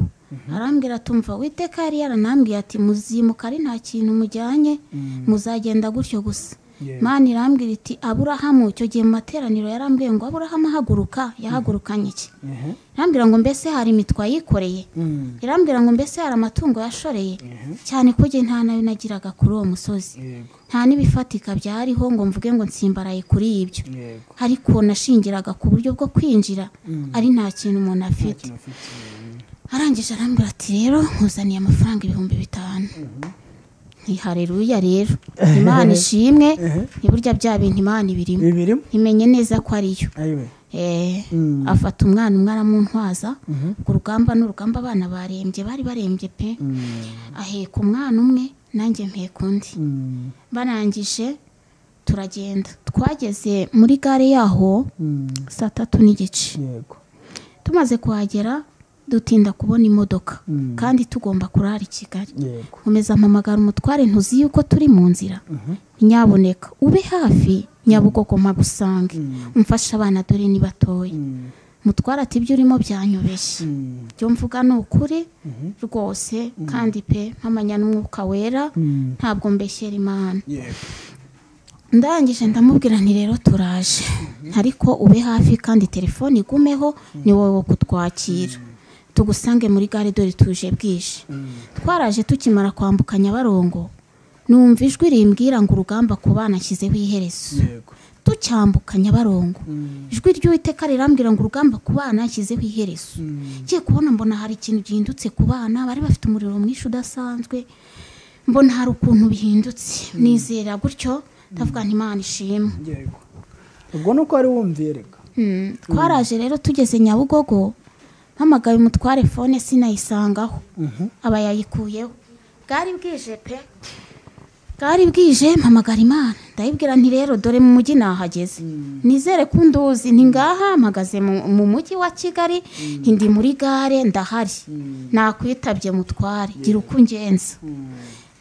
arambwira atumva witeka yari yaranambwiye ati muzimuka ari nta kintu mujyanye Mm. muzagenda gutyo gusa Yego. mana irambwira iti aburahamu icyo gihe mu materaniro yarambwiye ngo aburahamu ahaguruka yahagurukanye iki Ehe. irambwira ngo mbese hari imitwa yikoreye Mm. irambwira ngo mbese hari amatungo yashoreye Ehe. cyane ko njye nta nayo nagiraga kuri uwo musozi yego nta n'ibifatika byariho ngo mvuge ngo nsimbaraye kuri ibyo yego ariko nashingiraga ku buryo bwo kwinjira ari nta kintu umuntu Nta afite kintu afite. arangije arambwira ati rero nkuzaniye amafaranga ibihumbi bitanu ni hareruya rero imana ishimwe Ehe. ni burya bya bintu imana ibirimo bibirimo ntimenye neza ko ariyo ayiwe Eh, Mm. afata umwana umwe aramuntwaza Mhm. ku rugamba n'urugamba abana barembye bari barembye pe Mm. aheka umwana umwe nanjye mpeka undi Mm. barangije turagenda twageze muri gare yaho Mm. saa tatu n'igice yego tumaze kuhagera dutinda kubona imodoka Mm. kandi tugomba kurara i kigali yego nkomeza mpamagara umutware ntuzi yuko turi mu nzira Mhm. nyaboneka ube hafi nyabugogo mpagusange Mm. umfashe abana dore ni batoya Mm. mutware ati ibyo urimo byanyobeshye Mm. ibyo mvuga ni ukuri Mhm. rwose kandi pe mpamanya n'umwuka wera Mm. ntabwo mbeshyera imana yego ndangije ndamubwira nti rero turaje ariko ube hafi kandi telefone igumeho ni wowe wo kutwakira tugusange muri gare dore tuje bwije twaraje tukimara kwambuka nyabarongo numva ijwi rimbwira ngo urugamba ku bana ashyizeho iherezo yego tucyambuka nyabarongo Mm. ijwi ry'uwiteka rirambwira ngo urugamba ku bana ashyizeho iherezo Mm. ngiye kubona mbona hari ikintu gihindutse ku bana bari bafite umuriro mwinshi udasanzwe mbona hari ukuntu bihindutse nizera gutyo ndavuga nti imana ishimwe yego ubwo ni uko wari wumviye reka Mm, twaraje rero tugeze nyabugogo mpamagaye umutware fone sinayisangaho Mhm. aba yayikuyeho bwari bwije pe bwari bwije mpamagara imana ndayibwira nti rero dore mu mujyi nahageze nizere ko unduzi nti ngaha mpagaze mu- mu mujyi wa kigali nti ndi muri gare ndahari nakwitabye mutware gira uko ungenza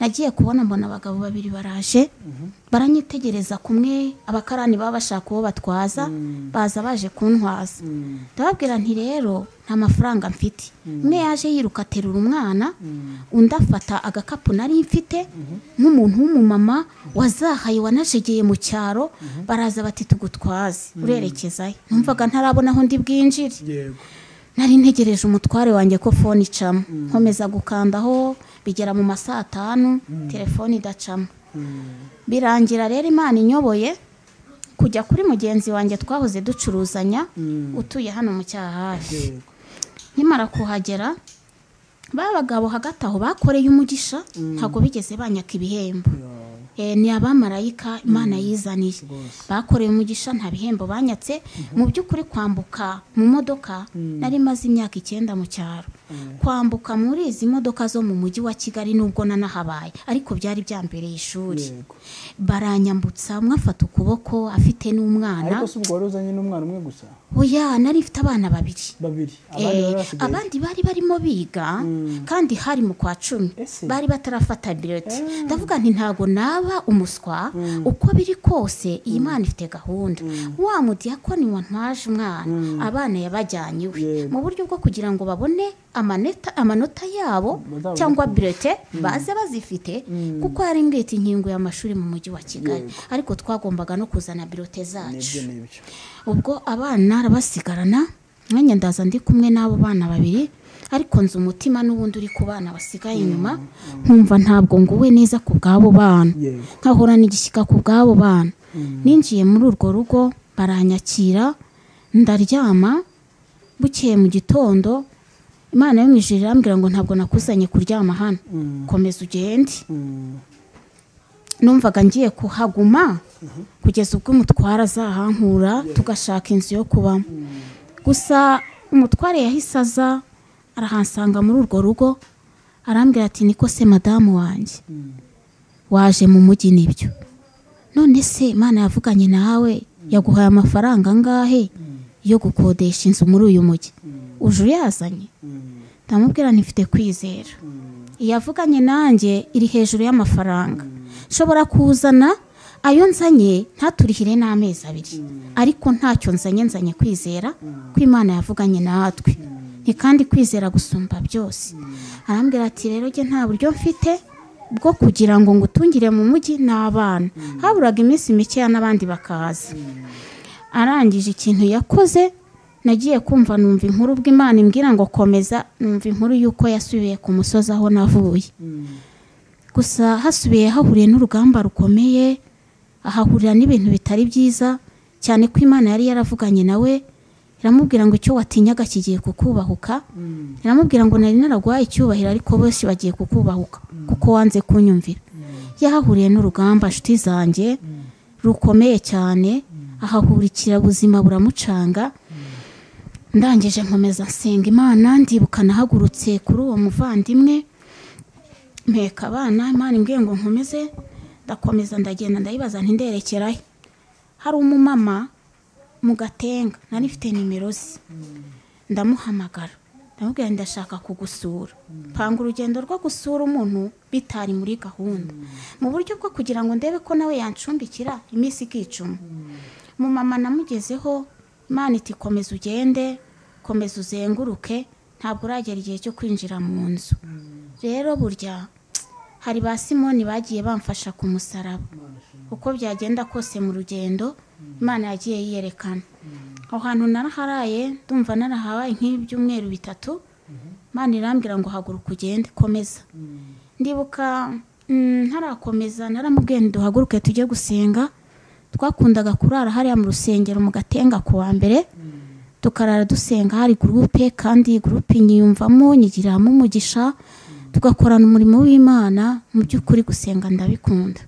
nagiye kubona mbona abagabo babiri baraje baranyitegereza kumwe abakarani baba bashaka uwo batwaza baza baje kuntwaza ndababwira nti rero nta mafaranga mfite umwe yaje yiruka aterura umwana undi afata agakapu nari mfite nk'umuntu w'umumama wazahaye wanashegeye mu cyaro baraza bati tugutwaze urerekezayo numvaga ntarabona aho ndi bwinjire yego nari ntegereje umutware wanjye ko fone icamo nkomeza gukandaho bigera mu ma saa tanu telefone idacamo Mm. birangira rero imana inyoboye kujya kuri mugenzi wanjye twahoze ducuruzanya Mm. utuye hano mu cyahafi yego nkimara kuhagera ba bagabo hagati aho bakoreye umugisha ntabwo bigeze banyaka ibihembo Yeah. Eh, ni abamarayika imana yizaniye Rwose. bakorewe umugisha nta bihembo banyatse mu by'ukuri kwambuka mu modoka nari maze imyaka icyenda mu cyaro kwambuka muri izi modoka zo mu mujyi wa kigali nubwo nanahabaye ariko byari byambereye ishuri yego baranyambutsa umwe afata ukuboko afite n'umwana ariko si ubwo wari uzanye n'umwana umwe gusa oya nari mfite abana babiri babiri abandi Eh, bari basigaye abandi bari barimo biga kandi hari mu kwa cumi Ese? bari batarafata biroti ndavuga nti ntabwo naba umuswa uko biri kose iyi mwana ifite gahunda wa mudiyakoni wantwaje umwana abana yabajyanye iwe Yego. mu buryo bwo kugira ngo babone amanota, amanota yabo Bazabone cyangwa birete baze bazifite kuko yari mbwita inkingo y'amashuri mu mujyi wa kigali ariko twagombaga no kuzana birote zacu nibyo nibyo ubwo abana arabasigarana mwanya ndaza ndi kumwe n'abo bana babiri ariko nzi umutima n'ubundi uri ku bana basigaye inyuma nkumva ntabwo nguwe neza ku bw'abo bana yego nkahora n'igishyika ku bw'abo bana ninjiye muri urwo rugo baranyakira ndaryama bukeye mu gitondo imana yo mu ijoro irambwira ngo ntabwo nakuzanye kuryama hano Mm. komeza ugende Mm. numvaga ngiye kuhaguma kugeza ubwo umutware azahankura tugashaka inzu yo kubamo gusa umutware yahise aza arahansanga muri urwo rugo arambwira ati niko se madamu wanjye Mm. waje mu mujyi nibyo none se imana yavuganye nawe yaguhaye amafaranga angahe yo gukodesha inzu muri uyu mujyi uje uyazanye ndamubwira ntifite kwizera iyo avuganye nanjye iri hejuru y'amafaranga nshobora kuzana ayo nzanye ntaturihire n'amezi abiri ariko ntacyo nzanye nzanye kwizera ko imana yavuganye natwe ni kandi kwizera gusumba byose arambwira ati rero njye nta buryo mfite bwo kugira ngo ngutungire mu mujyi n'abana haburaga iminsi mikeya n'abandi bakaza arangije ikintu yakoze nagiye kumva numva inkuru ubwo imana imbwira ngo komeza numva inkuru y'uko yasubiye ku musozi aho navuye gusa hasubiye hahuriye n'urugamba rukomeye ahahurira n'ibintu bitari byiza cyane ko imana yari yaravuganye nawe iramubwira ngo icyo watinyaga kigiye kukubahuka iramubwira ngo nari nararwaye icyubahiro ariko bose bagiye kukubahuka kuko wanze kunyumvira yahahuriye n'urugamba nshuti zanjye rukomeye cyane ahahurikira buzima buramucanga ndangije nkomeza nsenga imana ndibuka nahagurutse kuri uwo muvandimwe mpeka abana imana imbwiye ngo nkomeze ndakomeza ndagenda ndayibaza ntinderekerayo hari umumama mu gatenga nari mfite nimero ze ndamuhamagara ndamubwira ndashaka kugusura panga urugendo rwo gusura umuntu bitari muri gahunda mu buryo bwo kugira ngo ndebe ko nawe yancumbikira iminsi ikicuma mu mama namugezeho imana iti komeza ugende komeza uzenguruke ntabwo uragera igihe cyo kwinjira mu nzu rero burya hari ba simoni bagiye bamfasha ku musaraba uko byagenda kose mu rugendo imana yagiye yiyerekana aho hantu naraharaye ndumva narahawe nk'ibyumweru bitatu imana irambwira ngo haguruka ugende komeza ndibuka ntarakomeza naramubwiye duhaguruke tujye gusenga twakundaga kurara hariya mu rusengero mu gatenga ku wa mbere tukarara dusenga hari gurupe kandi gurupe nyiyumvamo nyigiriramo umugisha tugakorana umurimo w'imana mu by'ukuri gusenga ndabikunda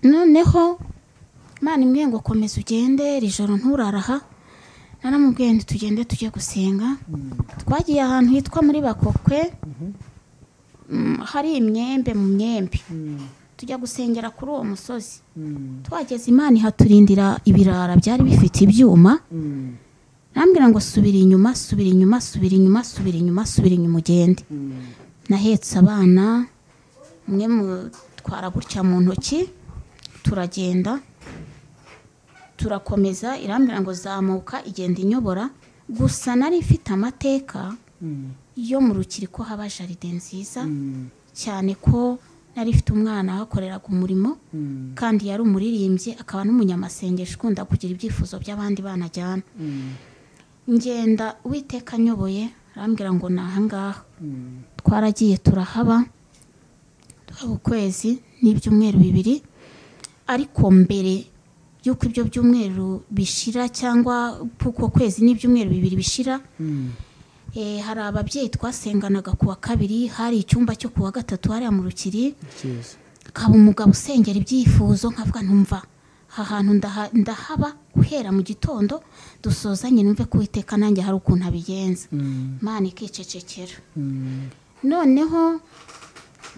noneho imana imwe ngo komeza ugende iri joro nturaraha naramubwiye ngo tugende tujye gusenga twagiye ahantu hitwa muri bakokwe hari imyembe mu myembe tujya gusengera kuri uwo musozi twageze imana ihaturindira ibirara byari bifite ibyuma nambwira ngo subira inyuma subira inyuma subira inyuma subira inyuma subira inyuma ugende nahetse abana umwe mutwara gutya mu ntoki turagenda turakomeza irambwira ngo zamuka igenda inyobora gusa nari ifite amateka yo mu rukiko haba jaride nziza cyane ko nari ifite umwana wakoreraga umurimo kandi yari umuririmbyi akaba n'umunyamasengesho ukunda kugira ibyifuzo by'abandi bana ajyana ngenda uwiteka nyoboye arambwira ngo ni ahangaha twaragiye turahaba tuhaba ukwezi n'ibyumweru bibiri ariko mbere y'uko ibyo byumweru bishira cyangwa uko kwezi n'ibyumweru bibiri bishira hari ababyeyi twasenganaga ku wa kabiri hari icyumba cyo ku wa gatatu hariya mu rukiri akaba umugabo usengera ibyifuzo nkavuga ntumva aha hantu ndahaba guhera mu gitondo dusozanye numve ko uwiteka nanjye hari ukuntu abigenza imana ikicecekera noneho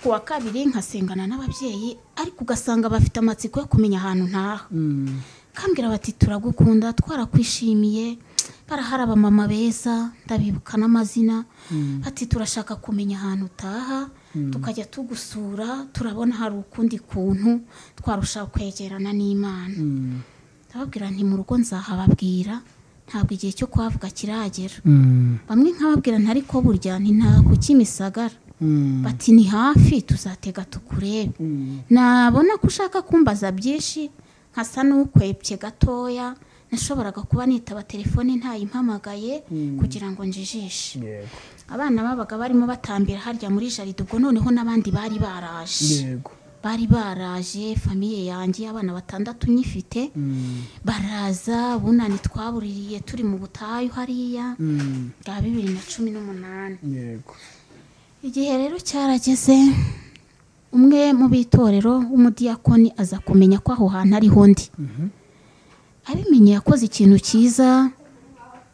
ku wa kabiri nkasengana n'ababyeyi ariko ugasanga bafite amatsiko yo kumenya ahantu ntaha kambwira bati turagukunda twarakwishimiye barahari abamama beza ndabibuka n'amazina bati turashaka kumenya ahantu utaha tukajya tugusura turabona hari ukundi kuntu twarushaho kwegerana n'imana ndababwira nti mu rugo nzahababwira ntabwo igihe cyo kuhavuga kiragera bamwe nkababwira ntariko burya ni ntabwo kimisagara bati ni hafi tuzatega tukurebe nabona ko ushaka kumbaza byinshi nkasa n'ukwebye gatoya nashoboraga kuba nitaba telefone ntayimpamagaye kugira ngo njijishe abana babaga barimo batambira harya muri jaride ubwo noneho n'abandi bari baraje bari baraje famiye yanjye abana batandatu nyifite baraza bunani twabuririye turi mu butayu hariya bwa bibiri na cumi n'umunani igihe rero cyarageze umwe mu b'itorero w'umudiyakoni aza kumenya ko aho hantu ariho undi abimenye yakoze ikintu cyiza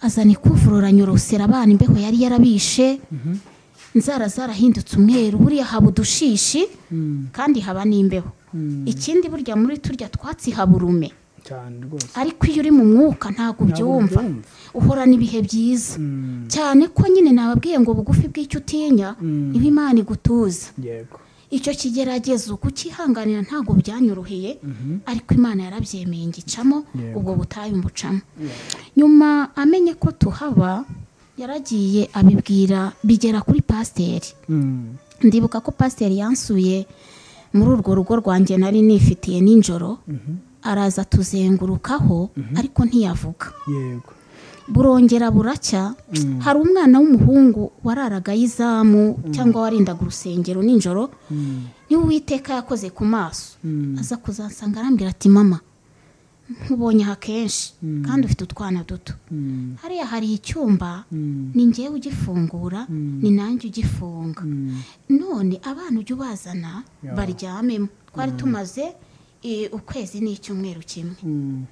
azana ikuvuroranya urusera abana imbeho yari yarabishe inzara zarahindutse umweru buriya haba udushishi kandi haba n'imbeho ikindi burya muri turya twatsi haba urume cyane rwose ariko iyo uri mu mwuka ntabwo ubyumva uhorana ibihe byiza Mm, cyane ko nyine nababwiye ngo bugufi bw'icyo utinya Mm. iba imana igutuza yego icyo kigeragezo kukihanganira ntabwo byanyoroheye ariko imana yarabyemeye ngicamo Yego. ubwo butayu mbucamo nyuma amenye ko tuhaba yaragiye abibwira bigera kuri pasiteri Mm, ndibuka ko pasiteri yansuye muri urwo rugo rwanjye nari nifitiye nijoro araza tuzengurukaho ariko ntiyavuga yego burongera buracya hari umwana w'umuhungu wararaga y'izamu cyangwa warindaga urusengero nijoro Mm, niwe uwiteka yakoze ku maso mm, aza kuzansanga arambwira ati mama nkubonye aha kenshi kandi ufite utwana duto mm, hariya hari icyumba mm, ni ngewe ugifungura ni nanjye ugifunga mm, none abana ujya ubazana Ya. baryamemo twari tumaze eh, ukwezi n'icyumweru kimwe mm,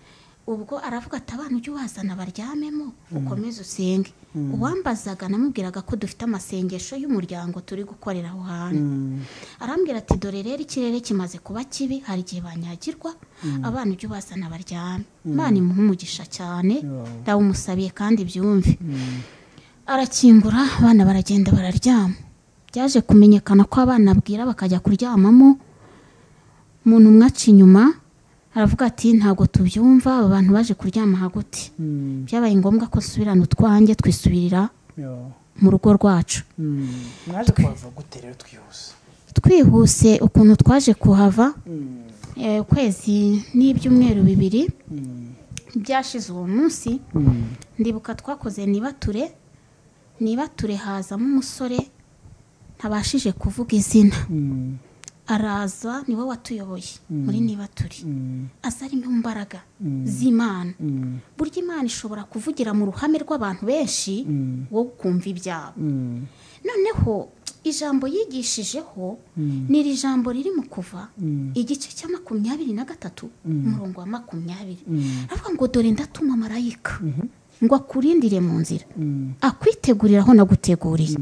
ubwo aravuga ati abana ujye ubazana baryamemo ukomeze usenge uwambazaga namubwiraga ko dufite amasengesho y'umuryango turi gukorera aho hantu mm, arambwira ati dore rero ikirere kimaze kuba kibi hari igihe banyagirwa abana ujye ubazana baryame imana imuha umugisha cyane Yeah. ndawumusabiye kandi byumve mm, arakingura abana baragenda bararyama byaje kumenyekana ko abana abwira bakajya kuryamamo umuntu umwe aca inyuma aravuga ati ntabwo tubyumva aba bantu baje kuryama haguti mm, byabaye ngombwa ko nsubirana utwanjye twisubirira yeah. mu rugo rwacu Mm. mwaje kuhava gute rero twihuse twihuse ukuntu twaje kuhava Mm, eh, ukwezi n'ibyumweru bibiri mm, byashize uwo munsi mm, ndibuka twakoze nibature nibature hazamo umusore ntabashije kuvuga izina mm, araza niwe watuyoboye muri nibature mm, aza ari mu mbaraga Mm. z'imana mm, burya imana ishobora kuvugira mu ruhame rw'abantu benshi Mm. wowe ukumva ibyabo mm, noneho ijambo yigishijeho Mm. ni iri jambo riri mu kuva Mm. igice cya makumyabiri na gatatu umurongo wa makumyabiri Mm. aravuga ngo dore ndatuma marayika ngo akurindire mu nzira mm, akwitegurira aho naguteguriye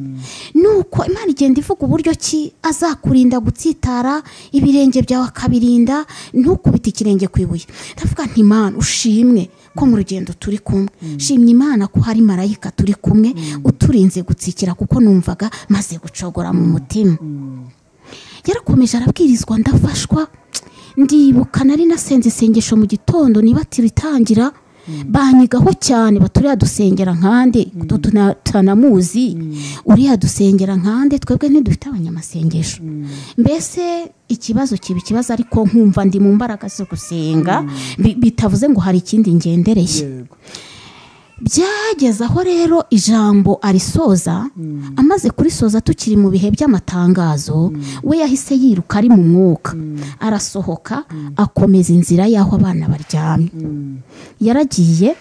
nuko imana igenda ivuga uburyo ki azakurinda gutsitara ibirenge byawe akabirinda ntukubite ikirenge ku ibuye ndavuga nti mana ushimwe ko mu rugendo turi kumwe shimye imana ko hari marayika turi kumwe uturinze gutsikira kuko numvaga maze gucogora mu mutima yarakomeje arabwirizwa ndafashwa ndibuka nari nasenze isengesho mu gitondo niba tiritangira banyigaho cyane baturiya dusengera nkande kuko tuna- tutanamuzi uriya dusengera nkande twebwe ntidufite abanyamasengesho mbese ikibazo kiba ikibazo ariko nkumva ndi mu mbaraga zo gusenga bi- bitavuze ngo hari ikindi ngendereye yego byageze aho rero ijambo arisoza amaze kurisoza tukiri mu bihe by'amatangazo we yahise yiruka ari mu mwuka arasohoka akomeza inzira y'aho abana baryamye yaragiye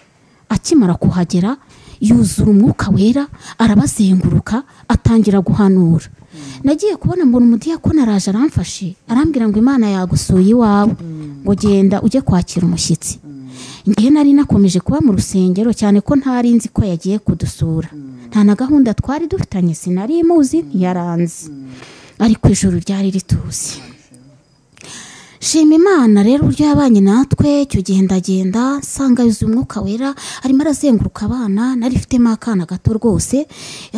akimara kuhagera yuzura umwuka wera arabazenguruka atangira guhanura nagiye kubona mbona umudiyakoni araje aramfashe arambwira ngo imana yagusuye iwawe ngo genda ujye kwakira umushyitsi ngewe nari nakomeje kuba mu rusengero cyane ko ntari nzi ko yagiye kudusura nta na gahunda twari dufitanye sinari muzi ntiyaranzi ariko ijuru ryari rituzi shima imana rero uburyo yabanye natwe icyo gihe ndagenda nsanga yuzuye umwuka wera arimo arazenguruka abana nari ifitemo akana gato rwose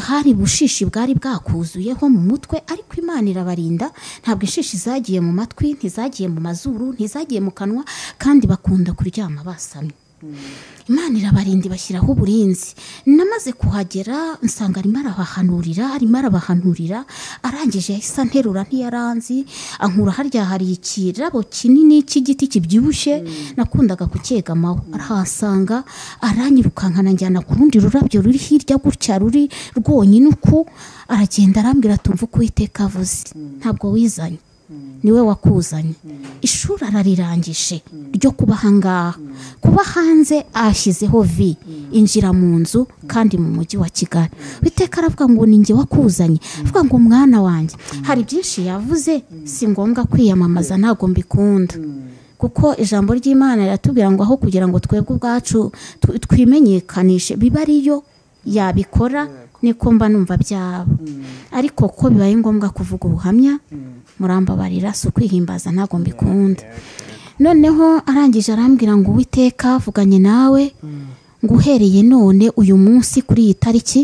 hari bushishi bwari bwakuzuyeho mu mutwe ariko imana irabarinda ntabwo ishishi zagiye mu matwi ntizagiye mu mazuru ntizagiye mu kanwa kandi bakunda kuryama basamye imana irabarinda ibashyiraho uburinzi namaze kuhagera nsanga arimo arabahanurira arimo arabahanurira arangije yahise anterura ntiyaranzi ankura harya hari ikirabo kinini cy'igiti kibyibushye nakundaga kucyegamaho arahasanga aranyirukankana njyana ku rundi rurabyo ruri hirya gutya ruri rwonyine uku aragenda arambwira atumva uko uwiteka avuze ntabwo wizanye niwe wakuzanye ishuri ararirangije ryo kuba ahangaha kuba hanze ashyizeho vi injira mu nzu kandi mu mujyi wa kigali biteka aravuga ngo ni njye wakuzanye avuga ngo mwana wanjye hari byinshi yavuze si ngombwa kwiyamamaza ntabwo mbikunda kuko ijambo ry'imana riratubwira ngo aho kugira ngo twebwe ubwacu tw- twimenyekanishe biba ariyo yabikora niko mba numva byaba ariko ko bibaye ngombwa kuvuga ubuhamya murambabarira si ukwihimbaza ntabwo mbikunda noneho arangije arambwira ngo uwiteka avuganye nawe ngo uhereye none uyu munsi kuri iyi tariki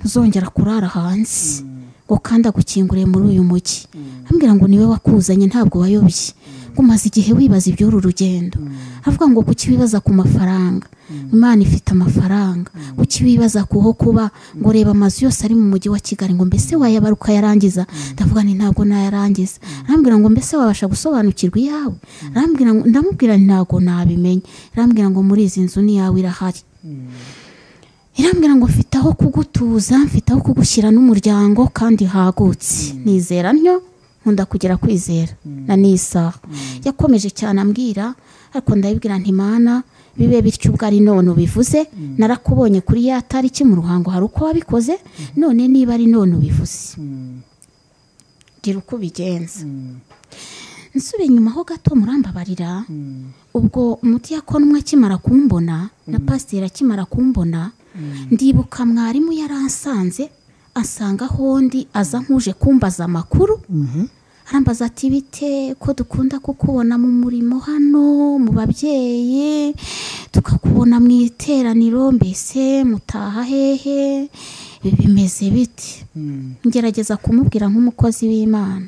ntuzongera kurara hanze ngo kandi agukinguriye muri uyu mujyi ambwira ngo niwe wakuzanye ntabwo wayobye ngo umaze igihe wibaza iby'uru rugendo avuga ngo kuki wibaza ku mafaranga imana ifite amafaranga kuki wibaza kuho kuba ngo reba amazu yose ari mu mujyi wa kigali ngo mbese wayabara ukayarangiza ndavuga ni ntabwo nayarangiza arambwira ngo mbese wabasha gusobanukirwa iyawe arambwira ngo ndamubwira ni ntabwo nabimenya arambwira ngo muri izi nzu n'iyawe irahari irambwira ngo mfite aho kugutuza mfite aho kugushyira n'umuryango kandi hagutse nizera ntyo nkunda kugera kwizera na n'isaha yakomeje cyane ambwira ariko ndabibwira ntimana bibe bityo ubwo ari none ubivuze narakubonye kuri ya tariki mu ruhango hari uko wabikoze none niba ari none ubivuze gira uko ubigenza nsubira inyuma ho gato murambabarira ubwo umuti yakonwe akimara kumbona na pasiteri akimara kumbona ndibuka mwarimu yaransanze asanga aho ndi aza nk'uje kumbaza amakuru arambaza ati bite ko dukunda kukubona mu murimo hano mu babyeyi tukakubona mu iteraniro mbese mutaha hehe bimeze biti ngerageza kumubwira nk'umukozi w'imana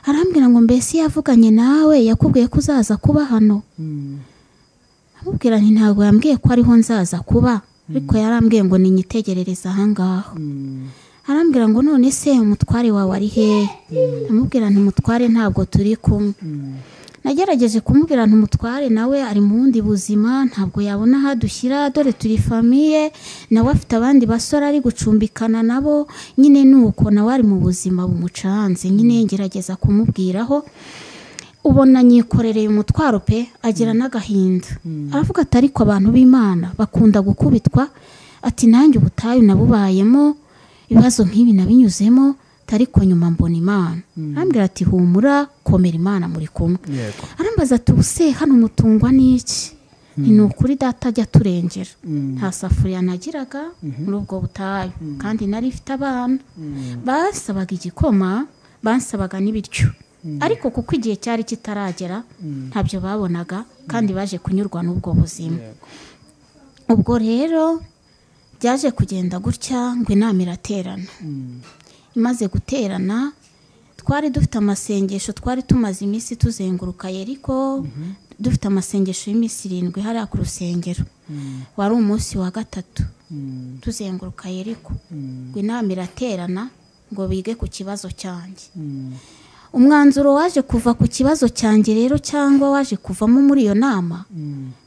arambwira ngo mbese yavuganye nawe yakubwiye ko uzaza kuba hano amubwira nti ntabwo yambwiye ko ariho nzaza kuba ariko yarambwiye ngo ninyitegerereze ahangaha arambwira ngo none se umutware wawe ari hehe amubwira nti umutware ntabwo turi kumwe nagerageje kumubwira nti umutware nawe ari mu bundi buzima ntabwo yabona aho adushyira dore turi famiye nawe afite abandi basore ari gucumbikana nabo nyine ni uko nawe ari mu buzima bumucanze nyine ngerageza kumubwiraho ubona nyikorereye umutwaro pe agira n'agahinda aravuga ati ariko abantu b'imana bakunda gukubitwa ati nanjye ubutayu nabubayemo ibibazo nk'ibi nabinyuzemo ariko nyuma mbona imana arambwira ati humura komera imana muri kumwe arambaza ati ubuse hano umutungwa n'iki ni ukuri data ajya aturengera nta safuriya nagiraga muri ubwo butayu kandi nari ifite abana basabaga igikoma basabaga n'ibiryo ariko kuko igihe cyari kitaragera ntabyo babonaga kandi baje kunyurwa n'ubwo buzima ubwo rero byaje kugenda gutya ngo inama iraterana imaze guterana twari dufite amasengesho twari tumaze iminsi tuzenguruka yeriko dufite amasengesho y'iminsi irindwi hariya ku rusengero wari umunsi wa gatatu tuzenguruka yeriko ngo inama iraterana ngo bige ku kibazo cyanjye umwanzuro waje kuva ku kibazo cyanjye rero cyangwa waje kuvamo muri iyo nama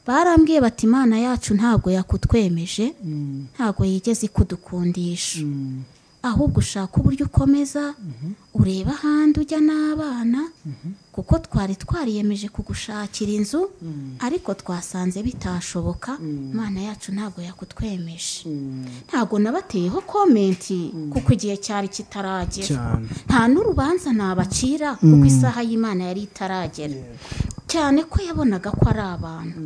barambwiye bati imana yacu ntabwo yakutwemeje ntabwo yigeze ikudukundisha ahubwo ushaka uburyo ukomeza ureba ahandi ujya n'abana kuko twari twariyemeje kugushakira inzu ariko twasanze bitashoboka imana yacu ntabwo yakutwemeje ntabwo nabateyeho komenti kuko igihe cyari kitaragera nta n'urubanza nabacira kuko isaha y'imana yari itaragera cyane ko yabonaga ko ari abantu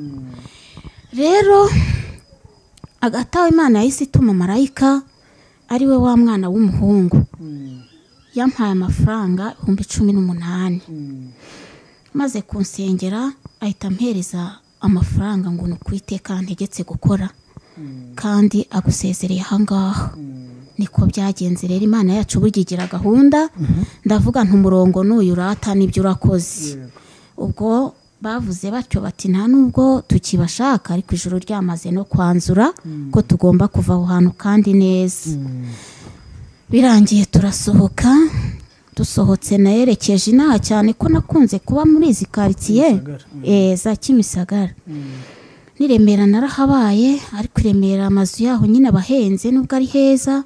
rero agataha imana yahise ituma marayika ari we wa mwana w'umuhungu yampaye amafaranga ibihumbi cumi n'umunani maze kunsengera ahita ampereza amafaranga ngo ni ukwiteka ntegetse gukora kandi agusezereye ahangaha niko byagenze rero imana yacu burya igira gahunda ndavuga umurongo n'uyu urata n'ibyo urakoze ubwo bavuze batyo bati nta nubwo tukibashaka ariko ijoro ryamaze no kwanzura ko tugomba kuva aho hantu kandi neza birangiye turasohoka dusohotse nayerekeje inaha cyane ko nakunze kuba muri izi karitsiye za kimisagara n'i remera narahabaye ariko i remera amazu yaho nyine aba ahenze nubwo ari heza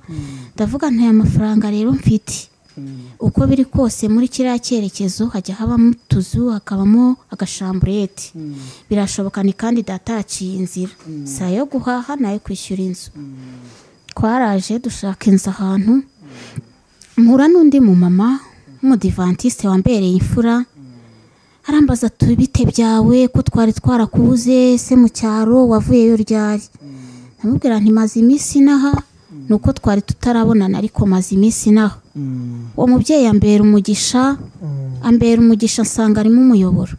ndavuga ntaya mafaranga rero mfite uko biri kose muri kiriya cyerekezo hajya habamo utuzu hakabamo agashamburete birashoboka ni kandi data yaciye inzira si ayo guhaha nayo kwishyura inzu twaraje dushaka inzu ahantu mpura n'undi mumama w'umudivantisite wambereye imfura arambaza tubite byawe ko twari twarakubuze se mu cyaro wavuyeyo ryari namubwira ntimaze iminsi inaha ni uko twari tutarabonana ariko maze iminsi naho uwo mubyeyi ambera umugisha ambera umugisha nsanga arimo umuyoboro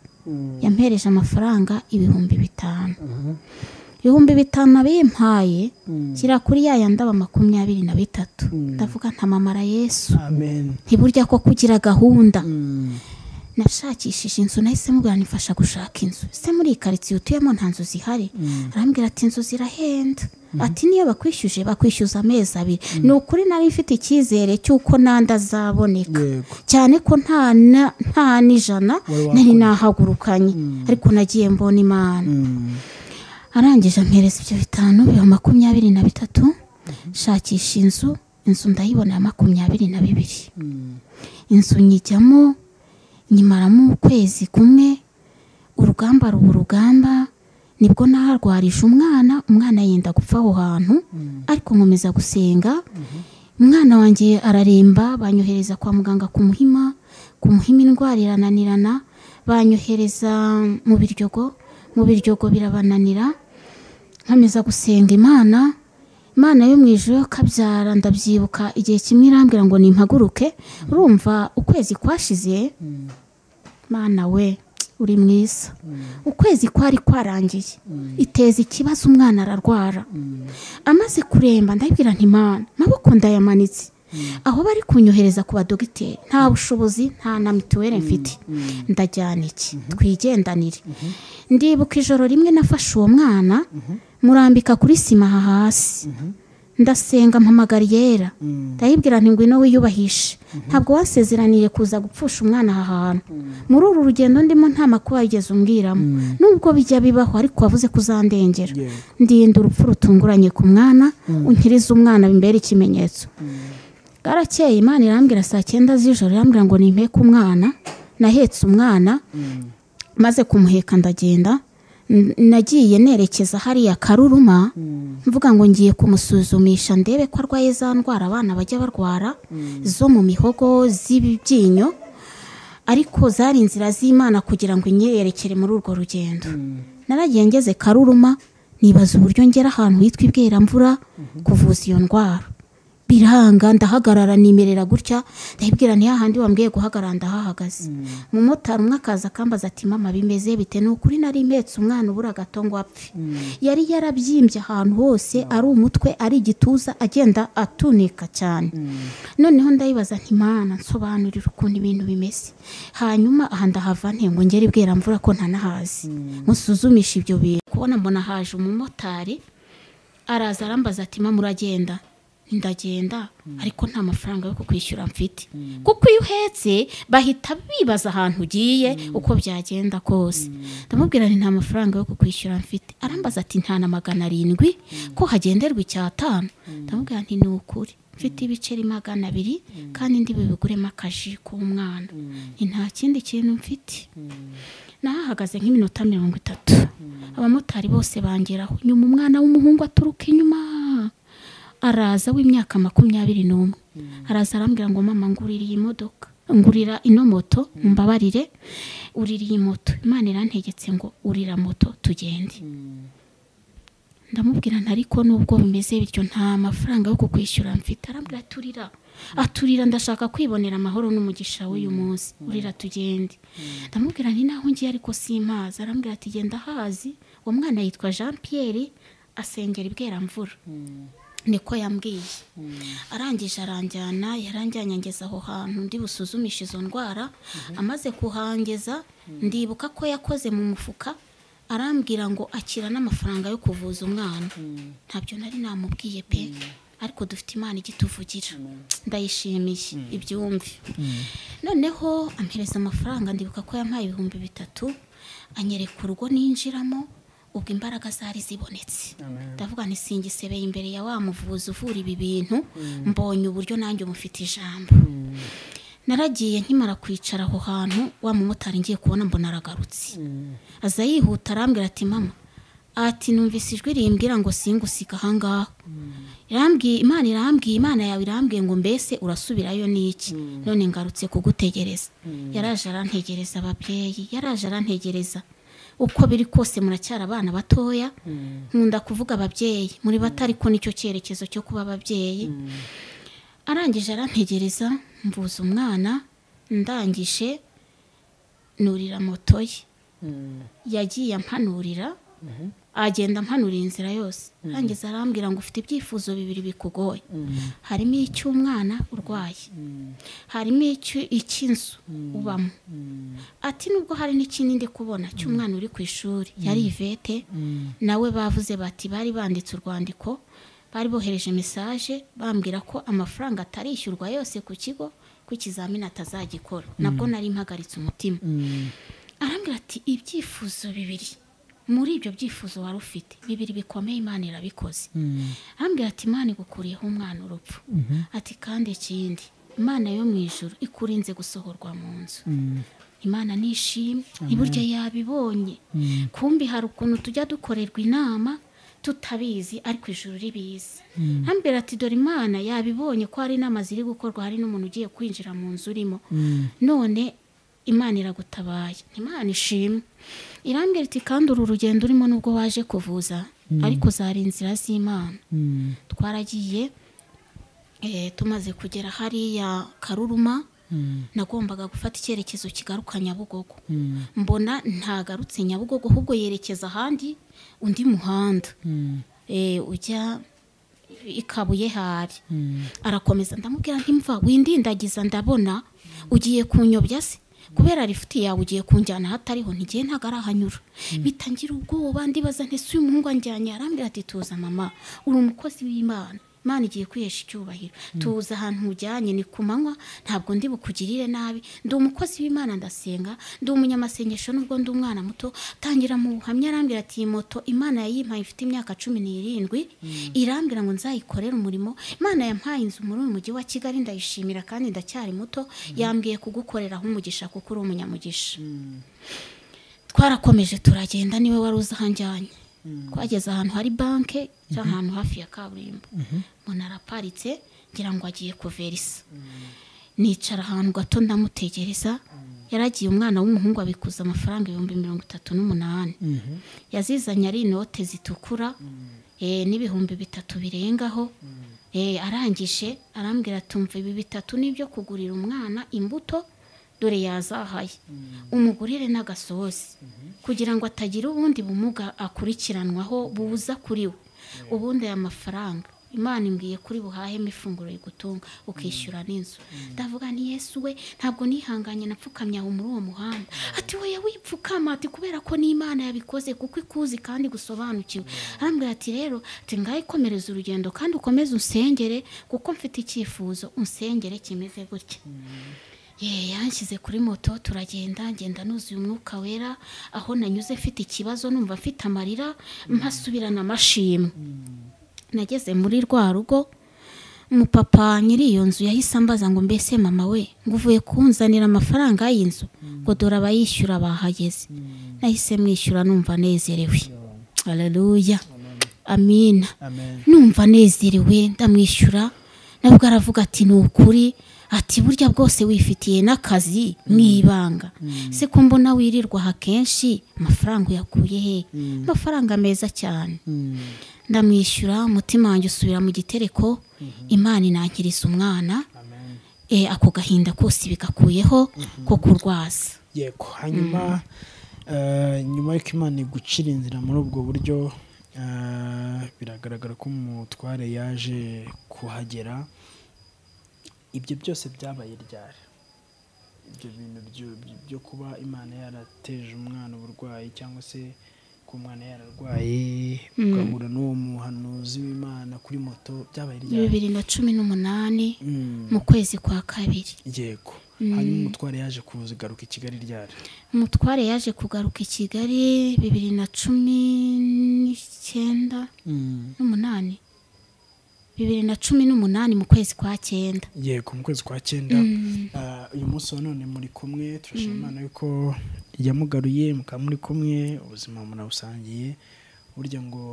yampereje amafaranga ibihumbi bitanu ibihumbi bitanu abimpaye nshyira kuri ya yandi aba makumyabiri na bitatu ndavuga ntamamara yesu amen ntiburya ko kugira gahunda nashakishije inzu nahise mubwira nifasha gushaka inzu se muri iyi karitsiye utuyemo nta nzu zihari arambwira ati inzu zirahenda ati niyo bakwishyuje bakwishyuza amezi abiri ni ukuri nari mfite icyizere cy'uko n'andi azaboneka yego cyane ko nta na- nta n'ijana Wari nari wakoze. nahagurukanye ariko nagiye mbona imana Mm. arangije ampereza ibyo bitanu biba makumyabiri na bitatu shakisha inzu inzu ndayibona ya makumyabiri na bibiri Mm. inzu nyijyamo nyimaramo ukwezi kumwe urugamba ruba urugamba nibwo naharwarije umwana umwana yenda gupfa aho hantu ariko nkomeza gusenga umwana wanjye araremba banyohereza kwa muganga ku muhima ku muhima indwara irananirana banyohereza mu biryogo mu biryogo birabananira nkomeza gusenga imana imana yo mu ijoro yo kabyara ndabyibuka igihe kimwe irambwira ngo nimpaguruke urumva ukwezi kwashize mana we uri mwiza ukwezi kwari kwarangiye iteza ikibazo umwana ararwara amaze kuremba ndabwira nti mana maboko ndayamanitse aho bari kunyohereza ku badogiteri nta bushobozi nta na mituweli mfite ndajyana iki twigendanire ndibuka ijoro rimwe nafashe uwo mwana murambika kuri sima aha hasi ndasenga mpamagara yera ndayibwira nti ngwino wiyubahishe ntabwo wasezeraniye kuza gupfusha umwana aha hantu muri uru rugendo ndimo nta makuba yigeze umbwiramo nubwo bijya bibaho ariko wavuze ko uzandengera Yego. ndinda urupfu rutunguranye ku mwana unkiriza umwana bimbere ikimenyetso bwarakeye imana irambwira saa cyenda z'ijoro irambwira ngo nimpeke umwana nahetse umwana maze kumuheka ndagenda N- nagiye nerekeza hariya karuruma mvuga ngo ngiye kumusuzumisha ndebe ko arwaye za ndwara abana bajya barwara zo mu mihogo z'ibyinyo ariko zari inzira z'imana kugira ngo inyerekere muri urwo rugendo naragiye ngeze karuruma nibaza uburyo ngera ahantu hitwa ibweramvura kuvuza iyo ndwara biranga ndahagarara nimerera gutya ndahibwira ni hahandi wambwiye guhagarara ndahahagaze umumotari umwe akaza akambaza ati mama bimeze bite ni ukuri nari impetse umwana ubura agato ngo apfe yari yarabyimbye ahantu hose ari umutwe ari igituza agenda atunika cyane noneho ndayibaza nti mana nsobanurira ukuntu ibintu bimeze hanyuma aha ndahava nte ngo ngere ibweramvura ko ntanahazi musuzumishe ibyo bintu kubona mbona haje umumotari araza arambaza ati mama uragenda ndagenda ariko nta mafaranga yo kukwishyura mfite kuko iyo uhetse bahita bibaza ahantu ugiye uko byagenda kose ndamubwira nti nta mafaranga yo kukwishyura mfite arambaza ati nta na magana arindwi ko hagenderwa icyatanu ndamubwira nti ni ukuri mfite ibiceri magana abiri kandi ndi bibiguremo akaji k'umwana ni nta kindi kintu mfite nahahagaze nk'iminota mirongo itatu abamotari bose bangeraho nyuma umwana w'umuhungu aturuka inyuma araza w'imyaka makumyabiri n'umwe araza arambwira ngo mama ngurira iyi modoka ngurira ino moto mbabarire urira iyi moto imana irantegetse ngo urira moto tugende ndamubwira nti ariko nubwo bimeze bityo nta mafaranga yo kukwishyura mfite arambwira aturira aturira ndashaka kwibonera amahoro n'umugisha w'uyu munsi urira tugende ndamubwira nti naho ngiye ariko simpazi arambwira ati genda hazi uwo mwana yitwa jean pierre asengera ibweramvura niko yambwiye arangije aranjyana yaranjyanye ngeza aho hantu ndi busuzumishe izo ndwara amaze kuhangeza ndibuka ko yakoze mu mufuka arambwira ngo akira n'amafaranga yo kuvuza umwana ntabyo nari namubwiye pe ariko dufite imana igituvugira ndayishimiye ibyumve noneho ampereza amafaranga ndibuka ko yampaye ibihumbi bitatu anyereka urugo ninjiramo ubwo imbaraga zari zibonetse ndavuga nti singisebeye imbere ya wa muvuzi uvura ibi bintu mbonye uburyo nanjye umufite ijambo naragiye nkimara kwicara aho hantu wa mumotari ngiye kubona mbona aragarutse aza yihuta arambwira ati mama ati numvise ijwi rimbwira ngo singusiga ahangaha irambwiye imana irambwiye imana yawe irambwiye ngo mbese urasubirayo n'iki none ngarutse kugutegereza yaraje arantegereza ababyeyi yaraje arantegereza uko biri kose muracyari abana batoya nkunda kuvuga ababyeyi muri bato ariko nicyo cyerekezo cyo kuba ababyeyi arangije arantegereza mvuza umwana ndangishe nurira moto ye yagiye ampanurira agenda ampanurira inzira yose arangiza arambwira ngo ufite ibyifuzo bibiri bikugoye harimo icy'umwana urwaye harimo icy- icy'inzu ubamo ati nubwo hari n'ikindi ndi kubona cy'umwana uri ku ishuri yari ivete nawe bavuze bati bari banditse urwandiko bari bohereje mesaje bambwira ko amafaranga atarishyurwa yose ku kigo ko ikizamini atazagikora nabwo nari mpagaritse umutima arambwira ati ibyifuzo bibiri muri ibyo byifuzo wari ufite bibiri bikomeye imana irabikoze arambwira ati imana igukuriyeho umwana urupfu ati kandi ikindi imana yo mu ijuru ikurinze gusohorwa mu nzu imana nishimwe iburyo yabibonye kumbi hari ukuntu tujya dukorerwa inama tutabizi ariko ijuru ribizi hambere ati dore imana yabibonye ko hari inama ziri gukorwa hari n'umuntu ugiye kwinjira mu nzu urimo none imana iragutabaye imana ishimwe irambwira iti kandi uru rugendo urimo nubwo waje kuvuza ariko uzari inzira z'imana twaragiye eh, tumaze kugera hariya karuruma nagombaga gufata icyerekezo kigaruka nyabugogo mbona ntagarutse nyabugogo ahubwo yerekeza ahandi undi muhanda Eh, ujya ikabuye hari arakomeza ndamubwira ntimva windindagiza ndabona ugiye kunyobya se kubera rifuti yawe ugiye kunjyana ahatariho ntigiye ntabwo arahanyura bitangira ubwoba ndibaza ntese uyu muhungu anjyanye arambwira ati tuza mama uri umukozi w'imana imana igiye kwihesha icyubahiro tuza ahantu ujyanye ni ku manywa ntabwo ndi bukugirire nabi ndi umukozi w'imana ndasenga ndi umunyamasengesho nubwo ndi umwana muto tangira mu buhamya arambwira ati iyi moto imana yayimpaye ifite imyaka cumi n'irindwi irambwira ngo nzayikorere umurimo imana yampaye inzu muri uyu mujyi wa kigali ndayishimira kandi ndacyari muto yambwiye kugukoreraho umugisha kuko uri umunyamugisha twarakomeje turagenda niwe wari uzi aho njyanye twageze ahantu hari banke cyangwa ahantu hafi ya kaburimbo umuntu araparitse ngira ngo agiye kuverisa nicara ahantu gato ndamutegereza yaragiye umwana w'umuhungu abikuza amafaranga ibihumbi mirongo itatu n'umunani yazizanye ari inote zitukura eh, n'ibihumbi bitatu birengaho eh, arangije arambwira atumva ibi bitatu nibyo kugurira umwana imbuto dore yazahaye umugurire n'agasosi kugira ngo atagira ubundi bumuga akurikiranwaho buza kuri we ubundi aya mafaranga imana imbwiye kuri buhahemo ifunguro rigutunga ukishyura n'inzu ndavuga ni yesu we ntabwo nihanganye napfukamye aho muri uwo muhanda ati we wipfukama ati kubera ko n'imana yabikoze kuko ikuzi kandi gusobanukiwe arambwira ati rero ati ngaho ikomereza urugendo kandi ukomeze unsengere kuko mfite icyifuzo unsengere kimeze gutya ye yanshyize kuri moto turagenda ngenda nuzuye umwuka wera aho nanyuze mfite ikibazo numva mfite amarira mpasubirana amashimwe nageze muri rwa rugo umupapa nyiri iyo nzu yahise ambaza ngo mbese mama we ngo uvuye kunzanira amafaranga y'inzu ngo dore abayishyura bahageze nahise mwishyura numva anezerewe haleluya amina amen numva anezerewe ndamwishyura nabwo aravuga ati ni ukuri ati burya bwose wifitiye n'akazi mu ibanga se ko mbona wirirwa aha kenshi amafaranga uyakuye he amafaranga meza cyane ndamwishyura umutima wanjye usubira mu gitereko imana inangiriza umwana amen eh, ako gahinda kose bigakuyeho ko kurwaza yego hanyuma eh, nyuma y'uko imana igucira inzira muri ubwo buryo eh, biragaragara ko umutware yaje kuhagera ibyo byose byabaye ryari ibyo bintu byo- byo kuba imana yarateje umwana uburwayi cyangwa se ko umwana yararwaye ugahura n'uwo muhanuzi w'imana kuri moto byabaye ryari bibiri na cumi n'umunani Mm, mu kwezi kwa kabiri yego hanyuma umutware yaje kugaruka i kigali ryari umutware yaje kugaruka i kigali bibiri na cumi n'icyenda n'umunani bibiri na cumi n'umunani mu kwezi kwa cyenda yego mu kwezi kwa cyenda Ah, uyu munsi wa none muri kumwe turashima imana yuko yamugaruye mukaba muri kumwe ubuzima munabusangiye burya ngo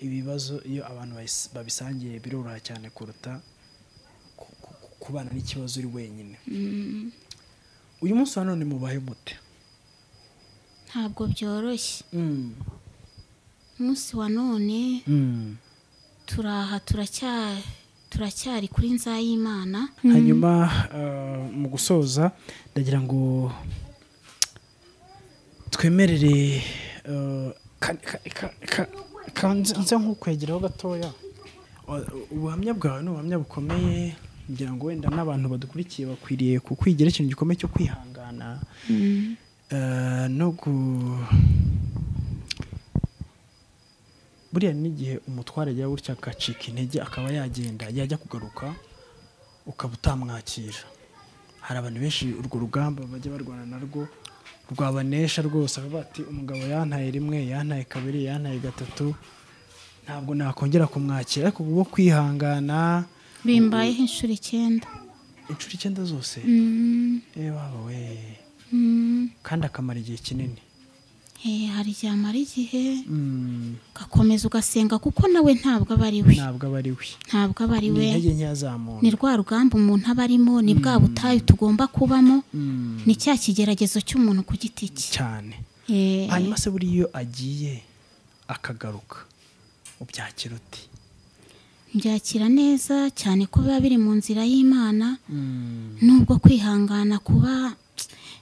ibibazo iyo abantu bayis- babisangiye biroroha cyane kuruta ku- ku- ku- kubana n'ikibazo uri wenyine Mm, uyu munsi wa none mubahe mute ntabwo byoroshye umunsi wa none Mm. turaha turacya- turacyari kuri nza y'imana hanyuma ah, mu gusoza ndagira ngo twemerere kanze nk'ukwegeraho gatoya ubuhamya bwawe ni ubuhamya bukomeye ngira ngo wenda n'abantu badukurikiye bakwiriye kukwigira ikintu gikomeye cyo kwihangana no gu buriya n'igihe umutware ajya gutya agacika intege akaba yagenda yajya kugaruka ukaba utamwakira hari abantu benshi urwo rugamba bajya barwana narwo rwabanesha rwose avuga bati umugabo yantaye rimwe yantaye kabiri yantaye gatatu ntabwo nakongera kumwakira ariko bwo kwihangana bimbayeho inshuro icyenda inshuro icyenda zose waba we kandi akamara igihe kinini Eh, hari igihe amara igihe ugakomeza ugasenga kuko nawe ntabwo aba ari we ntabwo aba ari we ntabwo aba ari ni we intege nkeya za muntu ni rwa rugamba umuntu aba arimo ni bwa butayu tugomba kubamo Mm, ni cya kigeragezo cy'umuntu ku giti cye cyane Eh, hanyuma se buriya iyo agiye akagaruka ubyakira uti mbyakira neza cyane ko biba biri mu nzira y'imana Mm, nubwo kwihangana kuba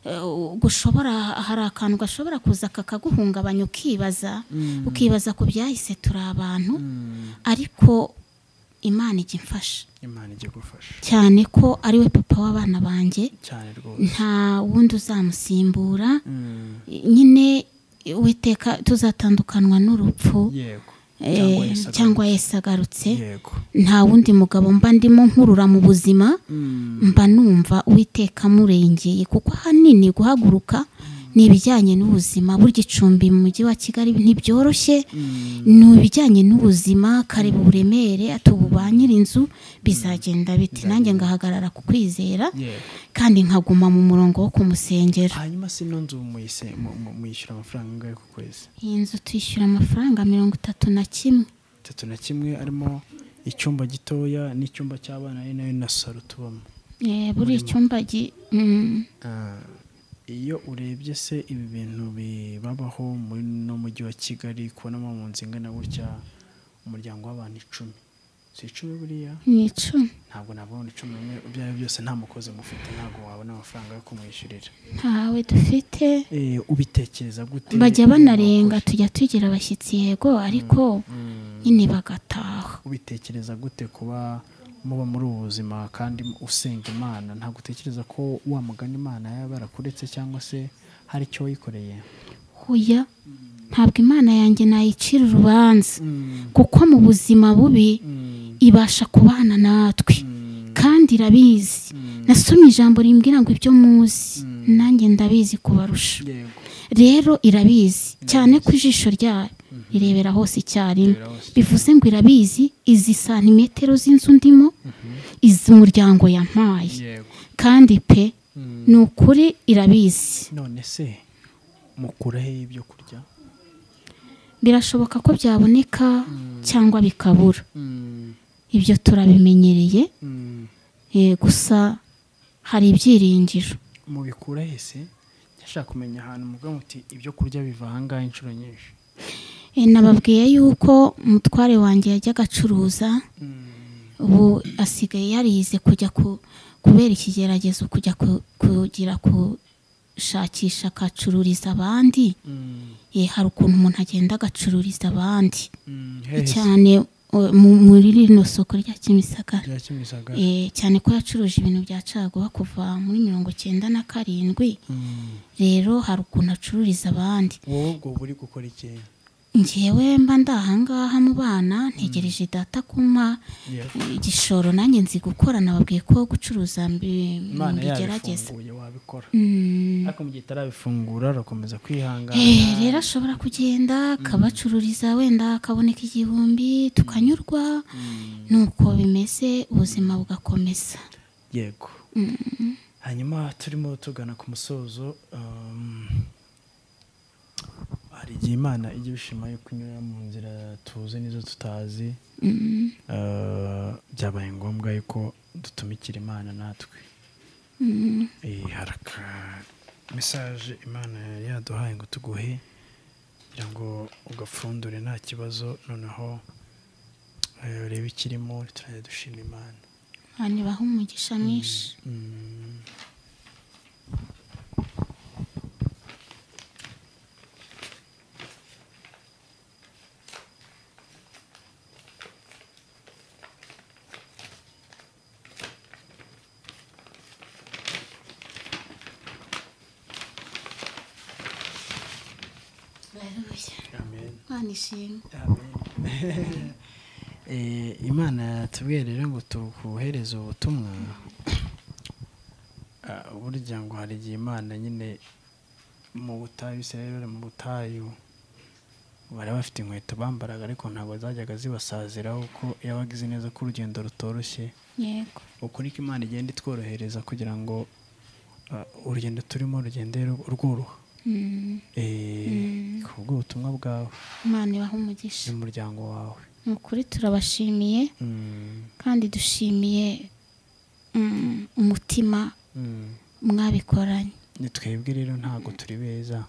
eh, gushobora hari akantu gashobora kuza kakaguhungabanya ukibaza Mm. ukibaza ku byahise turi abantu mm, ariko imana ijya imfasha imana ijya gufasha cyane ko ari we papa w'abana banjye cyane rwose nta wundi uzamusimbura Mm, nyine witeka tuzatandukanwa n'urupfu yego eh, Yesu agarutse. cyangwa Yesu agarutse yego nta wundi mugabo mba ndimo nkurura mu buzima Mm, mba numva uwiteka amurengeye kuko ahanini guhaguruka ni ibijyanye n'ubuzima burya icumbi mu mujyi wa kigali ntibyoroshye mm, ni ibijyanye n'ubuzima kareba uburemere tububanyira inzu bizagenda biti nanjye ngahagarara ku kwizera yego kandi nkaguma mu murongo wo kumusengera hanyuma se ino nzu muyise- mu- mu- mwishyura amafaranga angahe ku kwezi iyi nzu twishyura amafaranga mirongo itatu na kimwe itatu na kimwe arimo icyumba gitoya n'icyumba cy'abana ari nayo na salo tubamo Eh, buri icyumba gi- mm, Ah, iyo urebye se ibi bintu bibabaho muri no mujyi wa kigali kubonamo mu nzu ingana gutya umuryango w'abantu icumi si icumi buriya ni icumi ntabwo nabona icumi rimwe ibyo ari byo byose nta mukozi mufite ntabwo wabona amafaranga yo kumwishyurira ntawe dufite Eh, ubitekereza gute bajya banarenga Ni ukuri. tujya tugira abashyitsi yego ariko Mm. nyine bagataha ubitekereza gute kuba muba muri ubu buzima kandi usenga imana ntabwo utekereza ko wa mugani imana yaba yarakuretse cyangwa se hari icyo wikoreye hoya ntabwo imana yanjye nayicira urubanza kuko mu buzima bubi ibasha kubana natwe kandi irabizi nasomye ijambo rimbwira ngo ibyo muzi nanjye ndabizi kubarusha yego rero irabizi cyane ko ijisho ryayo rirebera hose icyarimwe Rirebera hose. bivuze ngo irabizi izi santimetero z'inzu ndimo izi umuryango yampaye yego kandi pe ni ukuri irabizi none se mukurahe ibyo kurya birashoboka ko byaboneka cyangwa bikabura ibyo turabimenyereye eh, gusa hari ibyiringiro mubikurahe se ndashaka kumenya ahantu muvuga muti ibyo kurya biva ahangaha inshuro nyinshi Eh, nababwiye yuko umutware wanjye yajyaga acuruza ubu asigaye yarize kujya ku kubera ikigeragezo kujya ku- kugira gushakisha akacururiza abandi Eh, hari ukuntu umuntu agenda agacururiza abandi cyane eh, mu- muri rino soko rya kimisagara rya kimisagara Eh, cyane ko yacuruje ibintu bya caguwa kuva muri mirongo cyenda na karindwi Mm. rero hari ukuntu acururiza abandi wowe ubwo buri gukora iki ngewe mba ndi ahangaha mu bana ntegereje data kumpa Yego. igishoro nanjye nzi gukora nababwiye ko gucuruza mbi- imana mbigerageza yabifunguye wabikora Mm. ariko mu gihe itarabifungura urakomeza kwihangana Eh, rero ashobora kugenda akabacururiza wenda akaboneka igihumbi tukanyurwa Mm. nuko bimeze ubuzima bugakomeza yego hanyuma turimo tugana ku musozo um, hari igihe imana ijya ibishima yo kunyura mu nzira tuzi n'izo tutazi Mm. Uh, byabaye ngombwa yuko dutumikira imana natwe Mm. Eh, hari aka mesaje imana yari yaduhaye ngo tuguhe kugira ngo ugapfundure nta kibazo noneho eh, urebe ikirimo turajya dushima imana abantu baha umugisha mwinshi Mm. imana ishimwe Eh, imana yatubwiye rero ngo tukohereze ubutumwa Ah, burya ngo hari igihe imana nyine mu butayu isirayeli mu butayu bari bafite inkweto bambaraga ariko ntabwo zajyaga zibasaziraho kuko yabaga izi neza ko urugendo rutoroshye yego uko niko imana igenda itworohereza kugira ngo ah, urugendo turimo rugende ru- rworoha Mm, Eh, ku bw'ubutumwa bwawe imana ibaha umugisha n'umuryango wawe ni ukuri turabashimiye Mm, kandi dushimiye mm, umutima mm. mwabikoranye ni twebwe rero ntabwo turi beza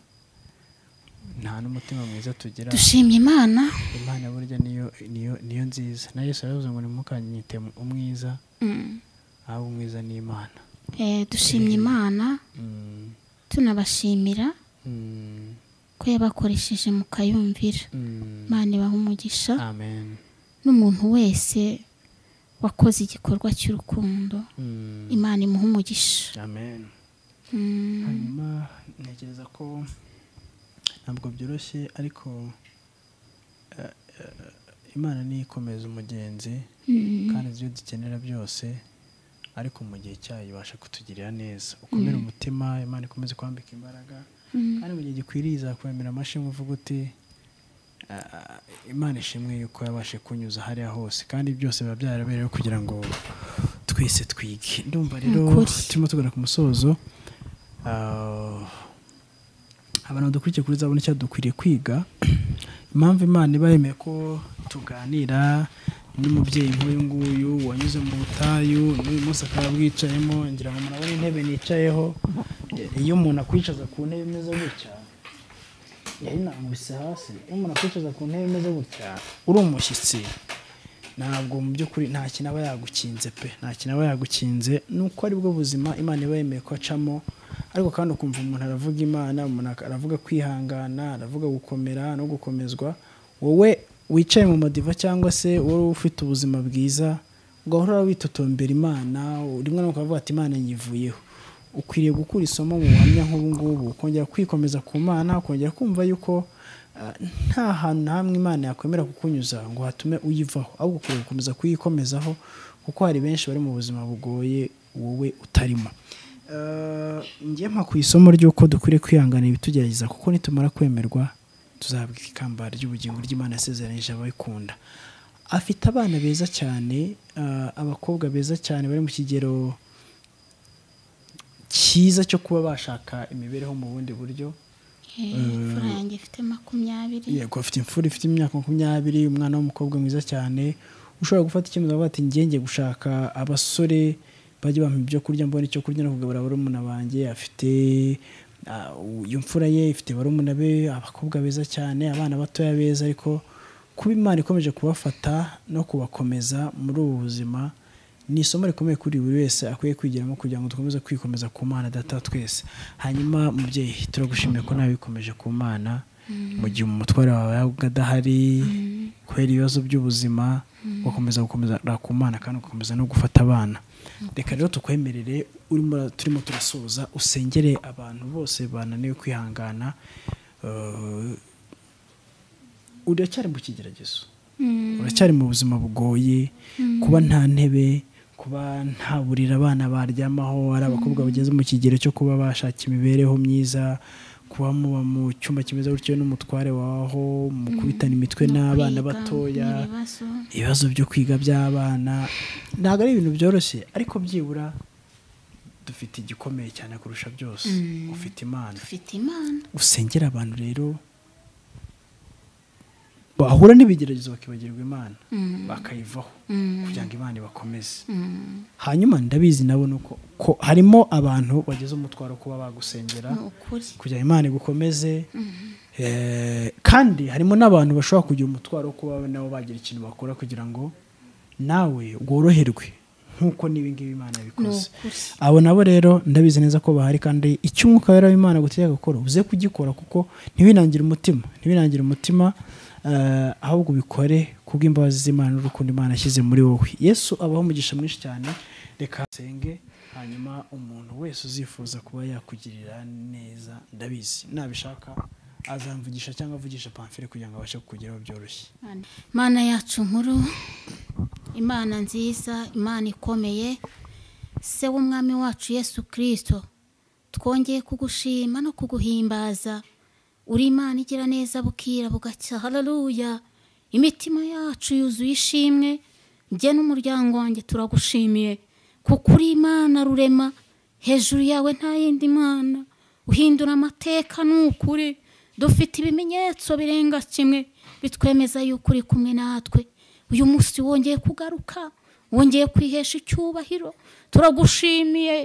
nta n'umutima mwiza tugira dushimye imana imana burya niyo niyo niyo nziza na yesu yaravuze ngo ntimukanyite umwiza Mm, ahubwo umwiza ni imana eh, dushimye imana Mm, tunabashimira mm, ko yabakoresheje mukayumvira mm. imana ibaha umugisha amen n'umuntu wese wakoze igikorwa cy'urukundo Mm, imana imuha umugisha amen Mm, hanyuma ntekereza ko ntabwo byoroshye ariko eh, eh, imana ni ikomeza umugenzi mm, kandi ibyo dukenera byose ariko mu gihe cyayo ibasha kutugirira neza ukomere umutima imana ikomeze kwambika imbaraga mm. kandi mu gihe gikwiriye izakwemera amashimwe uvuga uti "Ah, ah, imana ishimwe yuko yabashe kunyuza hariya hose kandi byose biba byarabereyeho kugira ngo twese twige ndumva rero Ukuri. turimo tugana ku musozo Ah, abantu badukurikiye kuri zabona icyo dukwiriye kwiga impamvu imana iba yemeye ko tuganira n'umubyeyi nk'uyu nguyu wanyuze mu butayu n'uyu munsi akaba bwicayemo ngira ngo murabona intebe nicayeho iyo umuntu akwicaza ku ntebe imeze gutya yahinambise hasi iyo umuntu akwicaza ku ntebe imeze gutya uri umushyitsi ntabwo mu by'ukuri nta kintu aba yagukinze pe nta kintu aba yagukinze ni uko ari bwo buzima imana iba yemeye ko acamo ariko kandi ukumva umuntu aravuga imana umuntu ak- aravuga kwihangana aravuga gukomera no gukomezwa wowe wicaye mu madiva cyangwa se wowe ufite ubuzima bwiza ugahora witotombera imana rimwe na rimwe ukavuga ati imana nyivuyeho ukwiriye gukura isomo mu buhamya nk'ubu ngubu ukongera kwikomeza ku mana ukongera kumva yuko ah, nta hantu na hamwe imana yakwemera kukunyuza ngo hatume uyivaho ahubwo ukwiriye gukomeza kuyikomezaho kuko hari benshi bari mu buzima bugoye wowe utarimo Eh, njye mpa ku isomo ry'uko dukwiriye kwihangana ibitugerageza kuko nitumara kwemerwa tuzabwa ikamba ry'ubugingo ry'imana yasezeranyije abayikunda afite abana beza cyane eh, abakobwa beza cyane bari mu kigero cyiza cyo kuba bashaka imibereho mu bundi buryo Eh, imfura yanjye ifite makumyabiri yego afite imfura ifite imyaka makumyabiri umwana w'umukobwa mwiza cyane ushobora gufata icyemezo avuga ati ngenge gushaka abasore bajya bampa ibyo kurya mbona icyo kurya no kugaburira barumuna banjye afite ah, iyo mfura ye ifite barumuna be abakobwa beza cyane abana batoya beza ariko kuba imana ikomeje kubafata no kubakomeza muri ubu buzima ni isomo rikomeye kuri buri wese akwiye kwigiramo kugira ngo dukomeze kwikomeza ku mana data wa twese hanyuma mubyeyi turagushimira ko nawe wikomeje ku mana mu gihe umutware wawe yabaga adahari kubera ibibazo by'ubuzima ugakomeza gukomeza ku mana kandi ugakomeza no gufata abana reka rero tukwemerere urimo ura- turimo turasoza usengere abantu bose bananiwe kwihangana Eh, uracyari mu kigeragezo Mm, uracyari mu buzima bugoye kuba nta ntebe kuba nta buriri abana baryamaho ari abakobwa bageze mu kigero cyo kuba bashaka imibereho myiza kuba muba mu cyumba kimeze gutyo n'umutware waho mu kubitana imitwe n'abana kwiga, batoya ibibazo. ibibazo byo kwiga by'abana ntabwo ari ibintu byoroshye ariko byibura dufite igikomeye cyane kurusha byose Mm. ufite imana dufite imana usengera abantu rero bahura n'ibigeragezo bakibagirwa imana Mm, bakayivaho mm, kugira ngo imana ibakomeze mm. hanyuma ndabizi nabo ni uko ko harimo abantu bageze umutwaro wo kuba bagusengera ni ukuri kugira ngo imana igukomeze Eh, kandi harimo n'abantu bashobora kugira umutwaro wo kuba nabo bagira ikintu bakora kugira ngo nawe woroherwe nk'uko n'ibingibi imana ni yabikoze ukuri abo nabo rero ndabizi neza ko bahari kandi icyo umwuka wera w'imana gutegeka gukora uze kugikora kuko ntibinangire umutima ntibinangire umutima eh, ahubwo ubikore kubw'imbabazi z'imana n'urukundo imana yashyize muri wowe yesu abaho umugisha mwinshi cyane reka asenge hanyuma umuntu wese uzifuza kuba yakugirira neza ndabizi nabishaka azamvugisha cyangwa avugisha pamfire kugira ngo abashe kukugeraho byoroshye imana yacu nkuru imana nziza imana ikomeye se w'umwami wacu yesu kirisito twongeye kugushima no kuguhimbaza uri imana igira neza bukira bugacya hararuya imitima yacu yuzuye ishimwe njye n'umuryango wanjye turagushimiye kuko uri imana rurema hejuru yawe nta yindi mana uhindura amateka ni ukuri dufite ibimenyetso birenga kimwe bitwemeza yuko uri kumwe natwe uyu munsi wongeye kugaruka wongeye kwihesha icyubahiro turagushimiye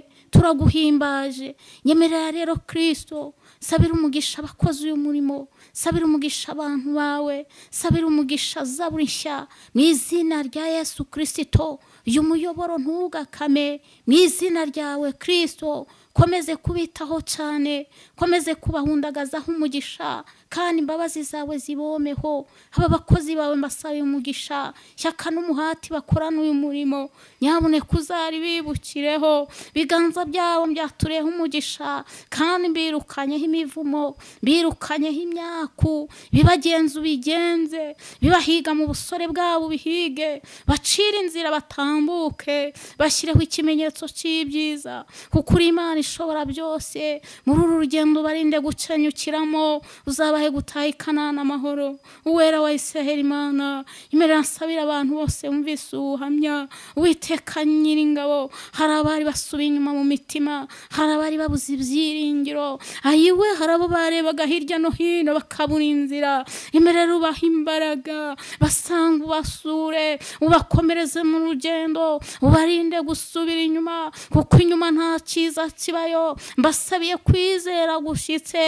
turaguhimbaje nyemerera rero kirisito sabira umugisha abakozi uyu murimo sabira umugisha abantu bawe sabira umugisha zaburi nshya mu izina rya yesu kirisito uyu muyoboro ntugakame mu izina ryawe kirisito komeze kubitaho cyane komeze kubahundagazaho umugisha kandi imbabazi zawe zibomeho haba abakozi bawe mbasabe umugisha shyaka n'umuhati bakorana uyu murimo nyabuneka uzari bibukireho ibiganza byabo byatureho umugisha kandi birukanyeho imivumo birukanyeho imyaku bibagenza ubigenze bibahiga mu busore bwabo ubihige bacire inzira batambuke bashyireho ikimenyetso cy'ibyiza kuko uri imana ishobora byose muri uru rugendo ubarinde gucenyukiramo uzabahe gutaha ikanana amahoro uwera wa isiraheli imana imerera nsabira abantu bose bumvise ubuhamya uwiteka nyiringabo hari abari basubiye inyuma mu mitima hari abari babuze ibyiringiro ayiwe hari abo barebaga hirya no hino bakabura inzira imerera ubaha imbaraga basanga ubasure ubakomereze mu rugendo ubarinde gusubira inyuma kuko inyuma nta cyiza kibayo mbasabiye kwizera gushyitse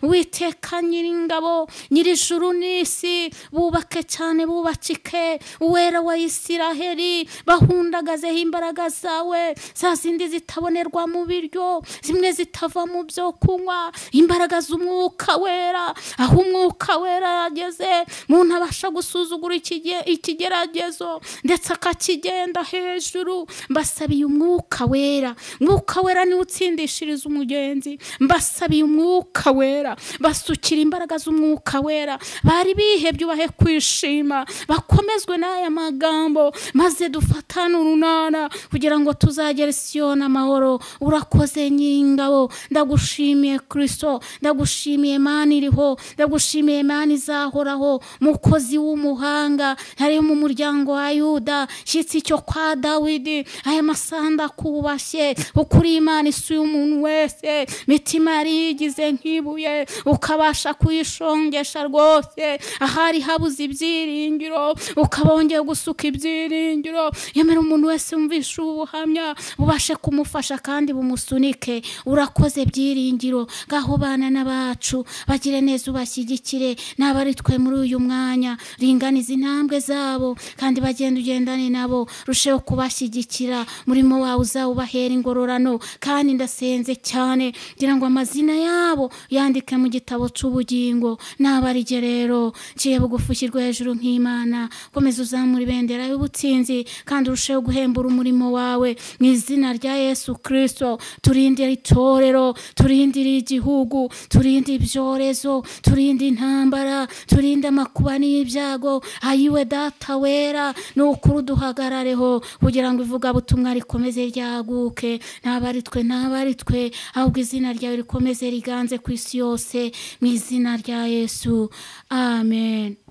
witeka nyiringabo nyir'ijuru n'isi bubake cyane bubakike uwera wa isiraheli bahundagazeho imbaraga zawe za zindi zitabonerwa mu biryo zimwe zitava mu byo kunywa imbaraga z'umwuka wera aho umwuka wera yageze umuntu abasha gusuzugura ikige- ikigeragezo ndetse akakigenda hejuru mbasabiye umwuka wera mwuka wera niwe utsindishiriza umugenzi mbasabiye umwuka wera basukira imbaraga z'umwuka wera bari bihebye ubahe kwishima bakomezwe n'aya magambo maze dufatane urunana kugira ngo tuzagere siyoni amahoro urakoze nyingabo ndagushimiye kirisito ndagushimiye mani iriho ndagushimiye mani izahoraho mukozi w'umuhanga ari mu muryango wa yuda shyitsi icyo kwa dawidi aya masaha ndakubashye uko uri imana isuye umuntu wese mitima yariyigize nk'ibuye ukabasha kuyishongesha rwose ahari habuze ibyiringiro ukaba wongeye gusuka ibyiringiro yemera umuntu wese wumvisha ubuhamya bubashe kumufasha kandi bumusunike urakoze byiringiro ngaho bana bacu bagire neza ubashyigikire n'abari twe muri uyu mwanya ringaniza intambwe zabo kandi bagenda ugendane nabo rusheho kubashyigikira murimo wawe uzawubahera ingororano kandi ndasenze cyane ngira ngo amazina yabo yandike mu gitabo cy'ubugingo n'abarige rero ngiye bugufukirwe hejuru nk'imana komeza uzamura ibendera y'ubutsinzi kandi urusheho guhembura umurimo wawe mu izina rya yesu kirisito turindire itorero turindire igihugu turinde ibyorezo turinde intambara turinde amakuba n'ibyago ayiwe data wera ni ukuri uduhagarareho kugira ngo ivugabutumwa rikomeze ryaguke ntabwo ari twe ntabwo ari twe ahubwo izina ryawe rikomeze riganze ku isi yose mu izina rya yesu amen